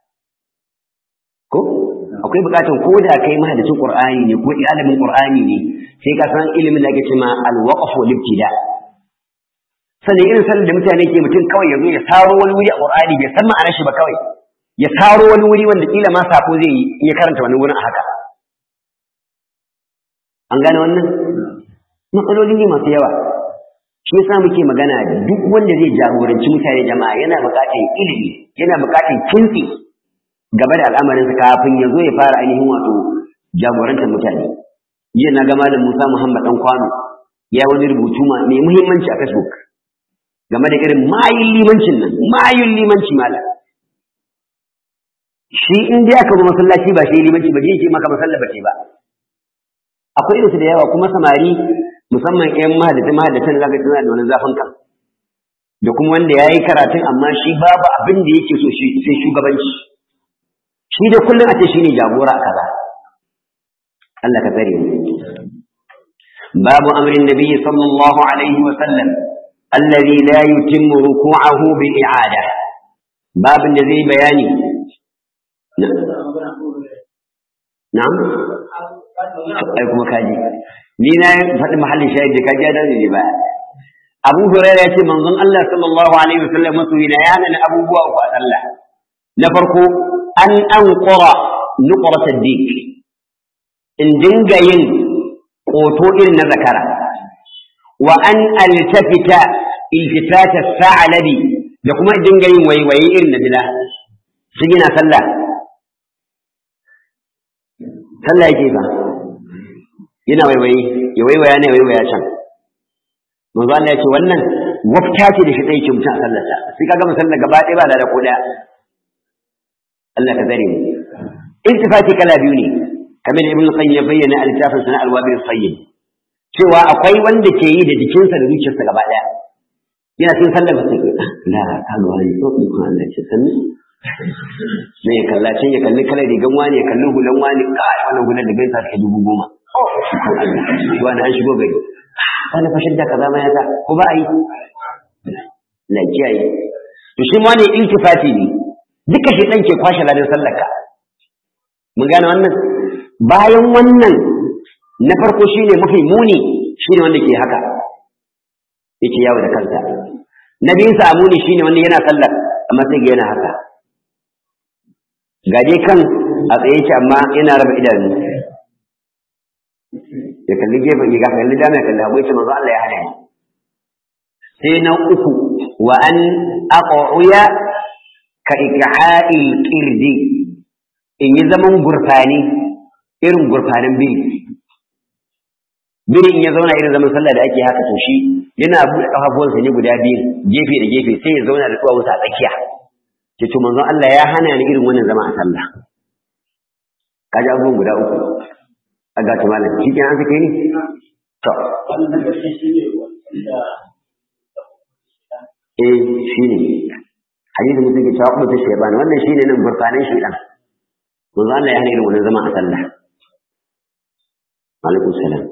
ko akwai bukatun ko da kai mahadacin qur'ani ne ko ilimin qur'ani ne sai ka san ilimin da ake cewa al-waqf wal ibtida sannan irin sanin da mutane ke mutum kawai yazo ya saro wani wuri a qur'ani bai san ma'anar shi ba kawai ya saro wani wuri wanda kila ma sako zai yi in ya karanta wani wurin a haka an gane wannan matsaloli ne masu yawa shi yasa muke magana duk wanda zai jagoranci mutane jama'a yana buƙatar ilimi yana buƙatar kintsi game da al'amarinsa kafin ya zo ya fara ainihin wato jagorantar mutane jiya na ga malam Musa Muhammad dan kwano ya wani rubutu mai muhimmanci a Facebook game da irin mayun limancin nan mayun limanci malam shi in dai aka zo masallaci ba shi limanci ba je yake maka masalla ba ce ba akwai irinsu da yawa kuma samari musamman ƴan mahadatan mahadatan zaka tana da wani zafin kan da kuma wanda yayi karatun amma shi babu abin da yake so shi sai shugabanci shi da kullum a ce shine jagora a kaza Allah ka tsare mu باب أمر النبي صلى الله عليه وسلم الذي لا يتم ركوعه بالإعادة باب الذي بياني نعم أيكم كاجي ni na faɗi mahallin shahid da kaji da ne ba Abu Hurairah yace manzon Allah sallallahu alaihi wasallam masoyi na ya nana abubuwa uku a sallah na farko an anqura nuqrat ad-dik in dinga yin ƙoto irin na zakara wa an altafita iltifata sa'alabi da kuma dinga yin waiwaye irin na bila shi yana sallah sallah yake ba yana waiwaye ya waiwaya ne waiwaya can manzo Allah ya ce wannan wafta ce da shi ɗaya ke mutum a sallarsa sai ka gama sallar gaba ɗaya ba da ko ɗaya Allah ka zare mu iltifati kala biyu ne kamar ibn qayyim ya bayyana a littafin sana al-wabil sayyid cewa akwai wanda ke yi da jikinsa da zuciyarsa gaba daya yana cikin sallar ba sai la ka ga wani ko ko Allah ce sanni ne ya kalla can ya kalli kalar rigan wani ya kalli hulan wani ka wannan hulan da gaisa take dubu goma shi wani an shigo gari wani fashin da kaza ma ya sa ko ba a yi na kiyaye to shi ma ne iltifati ne duka shi dan ke kwashe ladan sallar ka mun gane wannan bayan wannan na farko shine mafi muni shine wanda ke haka yake yawo da kansa na biyun sa muni shine wanda yana sallar amma sai ga yana haka ga dai kan a tsaye yake amma yana raba idanu ya kalli gefen ya kalli dama ya kalli hagu yace manzo Allah ya hana ni sai na uku wa an aq'uya ka iqa'il qirdi in yi zaman gurfani irin gurfanin biri biri in ya zauna irin zaman sallah da ake haka to shi yana buɗe ƙafafuwansa ne guda biyu gefe da gefe sai ya zauna da tsuwawunsa a tsakiya ce to manzon Allah ya hana ni irin wannan zama a sallah kaji abubuwan guda uku a gata malam shi kenan an sake ni to eh shi ne hadisin mutum ke cewa kuma ta shebani wannan shi ne nan gurfanin shi ɗan manzo Allah ya hana irin wannan zama a sallah alaikum salam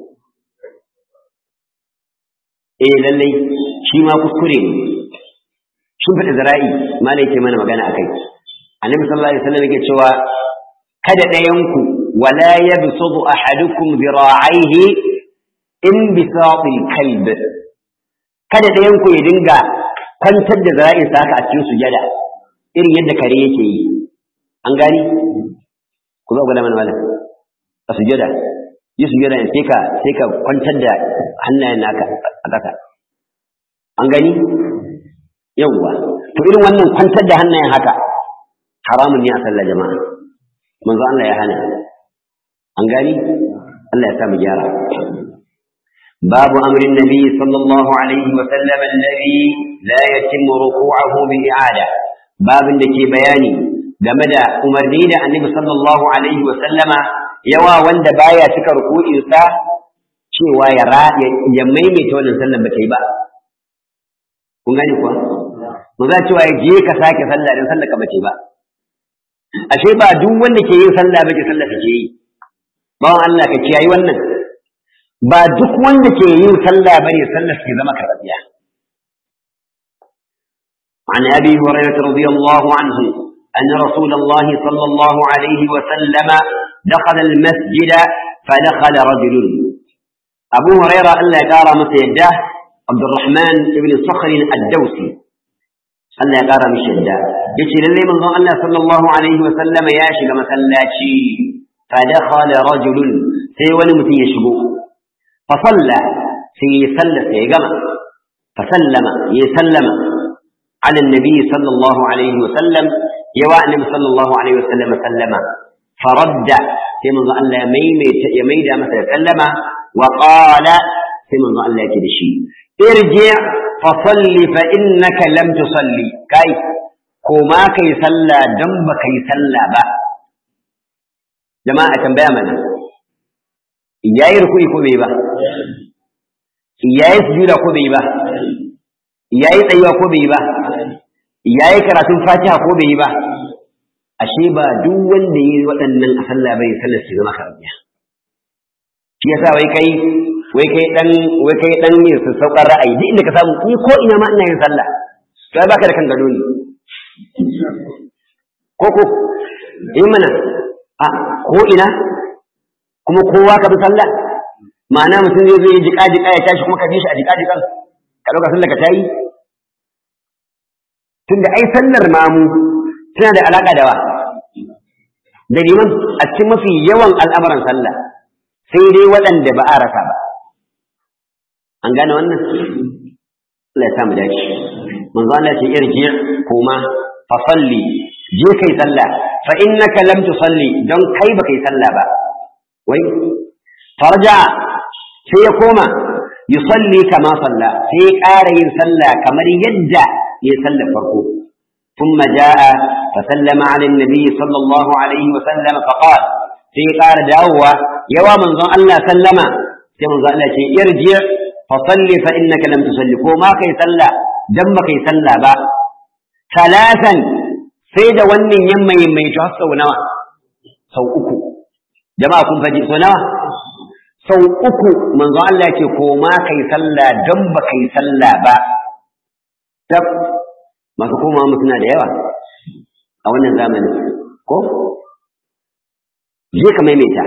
eh lallai shi ma kuskure ne shin fada zara'i malai yake mana magana akai annabi sallallahu alaihi wasallam yake cewa kada ɗayanku wala yabsudu ahadukum dhira'aihi in bisatil kalb kada ɗayanku ya dinga kwantar da zara'insa haka a cikin sujada irin yadda kare yake yi an gani ku zo gwada mana malam a sujada yi sujada ne sai ka sai ka kwantar da hannayen naka a ƙasa an gani yawwa to irin wannan kwantar da hannayen haka haramun ne a sallar jama'a manzo Allah ya hana an gani Allah ya sa mu gyara باب أمر النبي صلى الله عليه وسلم الذي لا يتم ركوعه بإعادة باب دكي بياني game da umarni da annabi sallallahu alaihi wa sallama yawa wanda baya cika ruku'insa cewa ya ya maimaita wannan sallar ba ta yi ba kun gani kuwa mu za cewa ya je ka sake sallah dan sallar ka ba ta yi ba ashe ba duk wanda ke yin sallah ba ke sallar ke yi bawan Allah ka kiyayi wannan ba duk wanda ke yin sallah bane sallar ke zama karɓiya عن أبي هريرة رضي الله عنه أن رسول الله صلى الله عليه وسلم دخل المسجد فدخل رجل أبو هريرة ألا يقارى مسيده عبد الرحمن بن صخر الدوسي ألا يقارى مسيده يشي للي من الله صلى الله عليه وسلم ياشي مسلاتي فدخل رجل سيولي متي يشبو فصلى في سلة يقمع فسلم يسلم على النبي صلى الله عليه وسلم يوا النبي صلى الله عليه وسلم سلم فرد في من الله يميت يميد مثلا سلم وقال في من الله يكدشي ارجع فصل فإنك لم تصلي كاي كما كي صلى دم كي صلى با جماعة تنبيه منا yayi rukuni ko bai ba yayi sujuda ko bai ba yayi tsayuwa ko bai ba yayi karatun fatiha ko bai ba ashe ba duk wanda yayi waɗannan a sallah bai sallar shi zama karabiya shi yasa wai kai wai kai dan wai kai dan ne su saukar ra'ayi duk inda ka samu ni ko ina ma ina yin sallah kai baka da kan gado ne ko ko in mana a ko ina kuma kowa ka bi sallah ma'ana mutum zai zo ya jika jika ya tashi kuma ka bi shi a jika jikan ka dauka sallah ka tayi tunda ai sallar mamu tana da alaka da wa da liman a cikin mafi yawan al'amuran sallah sai dai waɗanda ba a rasa ba an gane wannan Allah ya samu dace manzo Allah ce irji kuma fa salli je kai sallah fa innaka lam tusalli don kai ba kai sallah ba wai farja sai ya koma yusalli kama salla sai ya ƙara yin sallah kamar yadda ya sallar farko ثم جاء فسلم على النبي صلى الله عليه وسلم فقال في قال دعوة يوا من ظن الله سلم في من ظن الله ارجع فصلي فإنك لم تصلي وما كي صلى دم كي صلى با ثلاثا سيد ون يم يم يتحسى ونوى سو أكو جماعة كن فجي سو نوى سو أكو من ظن الله كوما كي صلى دم كي صلى با masu komawa mu suna da yawa a wannan zamanin ko je ka maimaita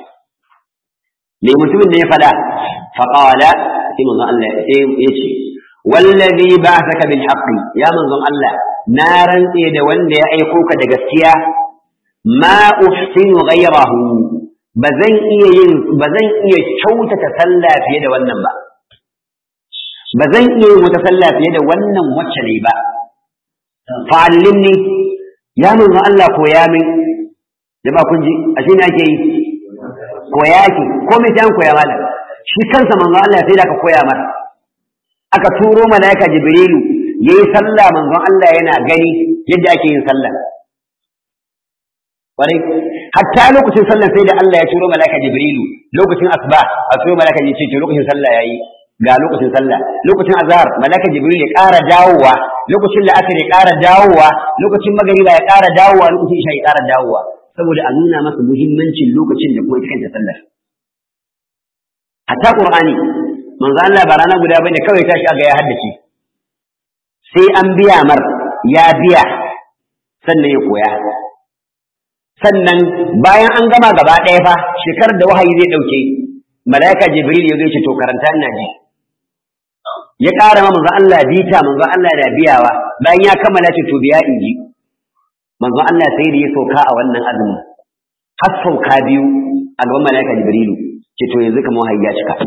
me mutumin da ya fada faqala sai manzon Allah sai ya ce wallazi ba'athaka bil haqqi ya manzon Allah na rantse da wanda ya aiko ka da gaskiya ma uhsinu ghayrahu bazan iya yin bazan iya kyautata sallah fiye da wannan ba bazan iya yin wata sallah fiye da wannan wacce ne ba fa'allimni ya manzo Allah koya min jama'a kun ji ashe ne ake yi koya ki ko me ta koya malam shi kansa manzo Allah sai da ka koya masa aka turo malaika jibrilu yayi sallah manzo Allah yana gani yadda ake yin sallah kwarai hatta lokacin sallah sai da Allah ya turo malaika jibrilu lokacin asba a turo malaika ya ce to lokacin sallah yayi ga lokacin sallah lokacin azhar malaka jibril ya ƙara dawowa lokacin la'asar ya ƙara dawowa lokacin magariba ya ƙara dawowa lokacin isha ya ƙara dawowa saboda a nuna masa muhimmancin lokacin da kuma ita kanta sallar hatta qur'ani manzo Allah ba rana guda bane kawai tashi aga ya haddace sai an biya mar ya biya sannan ya koya sannan bayan an gama gaba ɗaya fa shekarar da wahayi zai ɗauke malaika jibril ya zo ce to karanta ina ji ya ƙara ma manzo Allah bita manzo Allah da biyawa bayan ya kammala ce to biya in ji manzo Allah sai da ya sauka a wannan azumin har sauka biyu a gaban malaika Jibrilu ce to yanzu kamar wahayi ya cika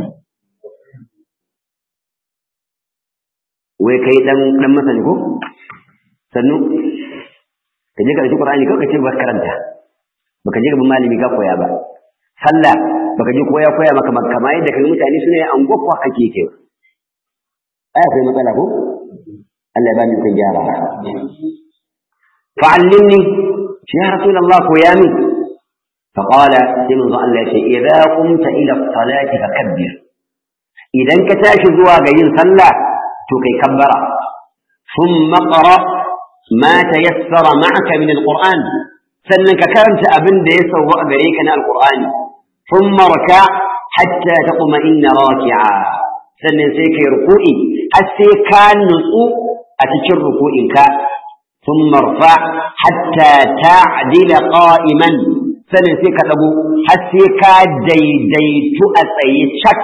wai kai dan dan masani ko sannu ka je ka ɗauki Qur'ani kawai ka ce ba karanta baka je gaban malami ka koya ba sallah baka je koya koya maka kama yadda kai mutane suna yin angwakwa kake kewa aya akwai matsala ko Allah ya bani kun gyara fa'allimni ya rasulullah ko ya min فقال سيمن الله يشي إذا قمت إلى الصلاة فكبر إذا كتاش زوا جين صلى تكي كبر ثم قرأ ما تيسر معك من القرآن سنك كرمت أبن ديس وأبريكنا القرآن ثم ركع حتى تطمئن راكعا sannan sai kai ruku'i har sai ka nutsu a cikin ruku'inka sun marfa hatta ta'dila qa'iman sannan sai ka dago har sai ka daidaitu a tsaye cak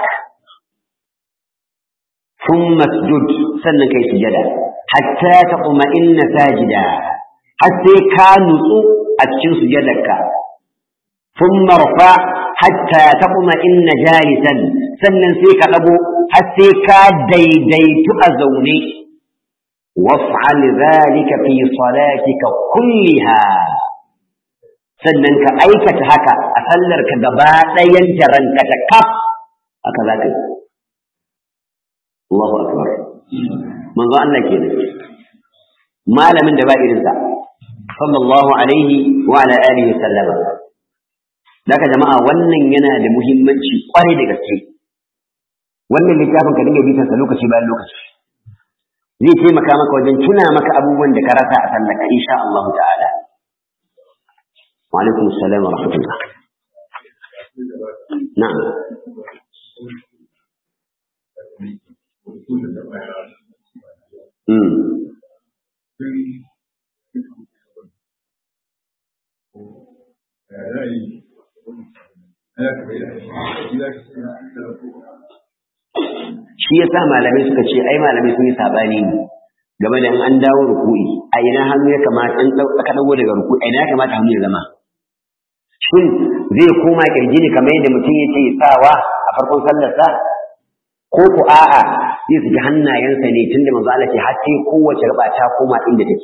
sun masjud sannan kai sujada hatta taqma'inna sajida har sai ka nutsu a cikin sujadarka sun marfa hatta taqma'inna jalisan sannan sai ka dago har sai ka daidaitu a zaune waf'al zalika fi salatika kulliha sannan ka aikata haka a sallar ka gaba ɗayan ranka ta kaf haka za ka yi Allahu akbar manzo Allah ke malamin da ba irinsa sallallahu alaihi wa ala alihi wa sallama Daka jama'a wannan yana da muhimmanci kwarai da gaske wannan littafin ka dinga bitansa lokaci bayan lokaci zai taimaka maka wajen tuna maka abubuwan da ka rasa a sallaka insha Allah ta'ala wa alaikum assalam wa rahmatullah na'am shi yasa malamai suka ce ai malamai sun yi sabani ne game da an dawo ruku'i a ina hannu ya kamata an aka dago daga ruku'i a ina ya kamata hannu ya zama shin zai koma kirji ne kamar yadda mutum yake sawa a farkon sallarsa ko ku a'a zai saki hannayensa ne tunda manzo Allah ce har sai kowace gaba ta koma inda take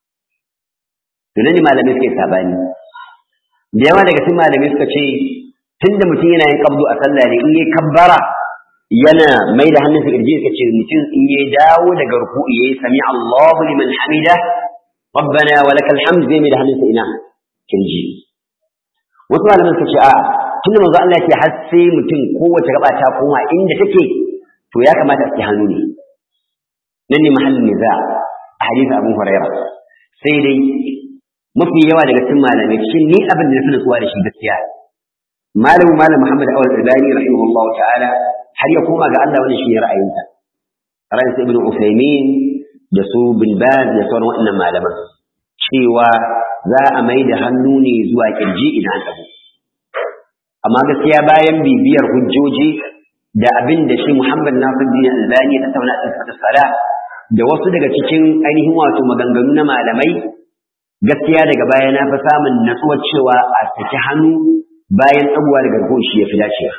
to nan ne malamai suke sabani da yawa daga cikin malamai suka ce tunda mutum yana yin kabdu a sallah ne in yayi kabbara yana mai da hannunsa kirji suka ce mutum in ya dawo daga ruku'i yayi sami Allahu liman hamida rabbana wa lakal hamd zai mai da hannunsa ina kirji wasu malaman suka ce a'a tunda manzo Allah ya har sai mutum kowace gaba ta koma inda take to ya kamata a ci hannu ne nan ne mahallin niza a hadisi Abu Hurairah sai dai mafi yawa daga cikin malamai shin ni abin da na fi nutsuwa da shi gaskiya malamu malam Muhammad Awal Albani rahimahullahu ta'ala har ya koma ga Allah wannan shi ne ra'ayinsa ra'ayin sa Ibn Uthaymeen da su bin Baz da sauran waɗannan malaman cewa za a mai da hannu ne zuwa kirji idan an tabo amma gaskiya bayan bibiyar hujjoji da abin da shi Muhammad Nasiruddin Albani ya tattauna a cikin sala da wasu daga cikin ainihin wato maganganu na malamai gaskiya daga baya na fi samun natsuwar cewa a saki hannu bayan abubuwa daga rukun shi ya fi dacewa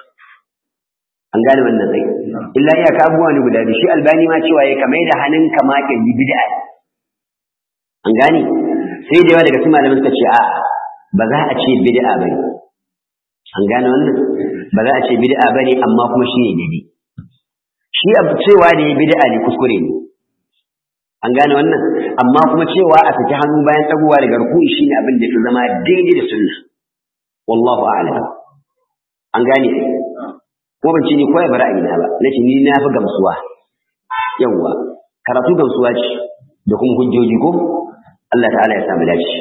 an gane wannan tsaye illa iyaka abubuwa ne guda biyu shi albani ma cewa ya kamar da hannun kama kirji bid'a an gane sai da yawa daga cikin malaman suka ce a ba za a ce bid'a bane an gane wannan ba za a ce bid'a bane amma kuma shi ne daidai shi abu cewa ne bid'a ne kuskure ne an gane wannan amma kuma cewa a saki hannu bayan tsagowa daga ruku'i shine abin da fi zama daidai da sunna wallahu a'lam an gane ko ban ce ni koyi bara ina ba nace ni na fi gamsuwa yawa karatu gamsuwa ce da kuma hujjoji ko Allah ta'ala ya samu dace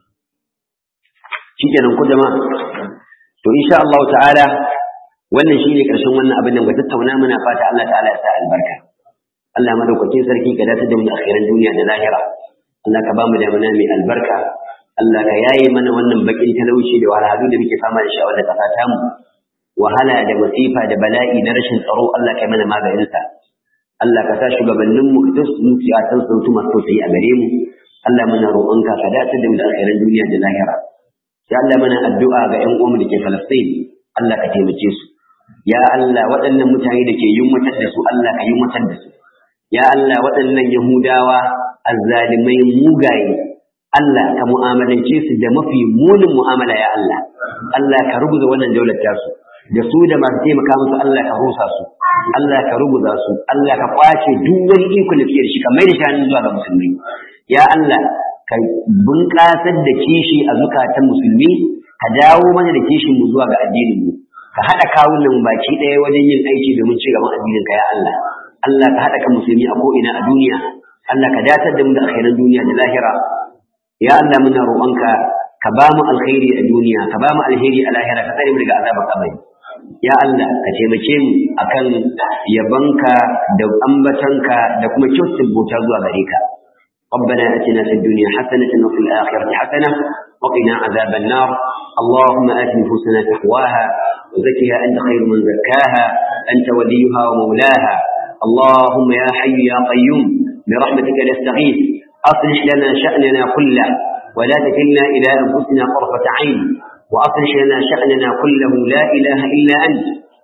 shikenan ku jama'a to insha Allah ta'ala wannan shine karshen wannan abin da muka tattauna muna fata Allah ta'ala ya sa albarka Allah madaukakin sarki ka dace da mu akhiran duniya da lahira Allah ka ba mu damana mai albarka Allah ka yaye mana wannan bakin talauci da wahalhalu da muke fama da shi a wannan kasa ta mu wahala da masifa da bala'i na rashin tsaro Allah ka mana maganin sa Allah ka sa shugabannin mu ka tasu a san sautu masu tausayi a gare mu Allah muna roƙonka ka dace da mu da akhiran duniya da lahira ya Allah mana addu'a ga ƴan uwanmu da ke Falastin Allah ka taimake su ya Allah waɗannan mutane da ke yunwatar da su Allah ka yunwatar da su ya Allah waɗannan Yahudawa azzalimai mugaye Allah ka mu'amalance su da mafi munin mu'amala ya Allah Allah ka rubuta wannan daular tasu da su da masu taimaka musu Allah ka rusa su Allah ka rubuta su Allah ka kwace duk wani iko da suke da shi ka mai da shanin zuwa ga musulmi ya Allah ka bunƙasar da kishi a zukatan musulmi ka dawo mana da kishin mu zuwa ga addinin mu ka haɗa kawunan baki ɗaya wajen yin aiki domin ci gaban addinin ka ya Allah Allah ka haɗa kan musulmi a ko'ina a duniya Allah ka datar da mu da alkhairan duniya da lahira ya Allah muna roƙonka ka ba mu alkhairi a duniya ka ba mu alheri a lahira ka tsare mu daga azabar kabari ya Allah ka taimake mu akan yabanka da ambatanka da kuma kyautar bauta zuwa gare ka ربنا اتنا في الدنيا حسنه وفي الاخره حسنه وقنا عذاب النار اللهم ات نفوسنا تقواها وزكها انت خير من زكاها انت وليها ومولاها اللهم يا حي يا قيوم برحمتك نستغيث اصلح لنا شاننا كله ولا تكلنا الى انفسنا طرفه عين واصلح لنا شاننا كله لا اله الا انت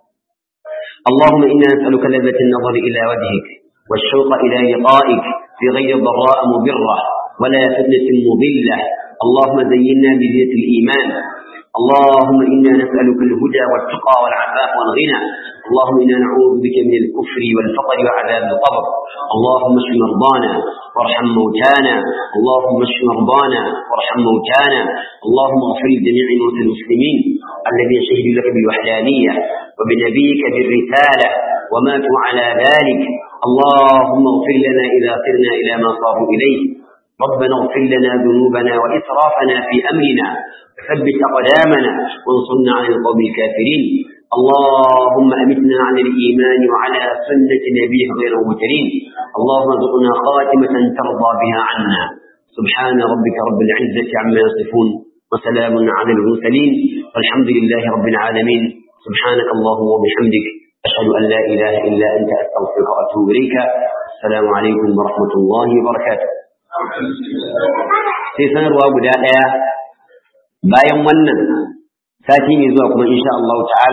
اللهم انا نسالك لذه النظر الى وجهك والشوق الى لقائك في غير ضراء مضرة ولا فتنة مضلة اللهم زينا بزينة الإيمان اللهم إنا نسألك الهدى والتقى والعفاف والغنى اللهم إنا نعوذ بك من الكفر والفقر وعذاب القبر اللهم اشف مرضانا وارحم موتانا اللهم اشف مرضانا وارحم موتانا اللهم اغفر لجميع موتى المسلمين الذين شهدوا لك بالوحدانية وبنبيك بالرسالة وماتوا على ذلك اللهم اغفر لنا إذا سرنا إلى ما صاروا إليه ربنا اغفر لنا ذنوبنا وإسرافنا في أمرنا ثبت أقدامنا وانصرنا على القوم الكافرين اللهم أمتنا على الإيمان وعلى سنة نبيه غير المترين اللهم ارزقنا خاتمة ترضى بها عنا سبحان ربك رب العزة عما يصفون وسلام على المرسلين والحمد لله رب العالمين سبحانك اللهم وبحمدك أشهد أن لا إله إلا أنت أستغفرك وأتوب إليك السلام عليكم ورحمة الله وبركاته sai sanarwa guda ɗaya bayan wannan sati mai zuwa kuma insha Allah ta'ala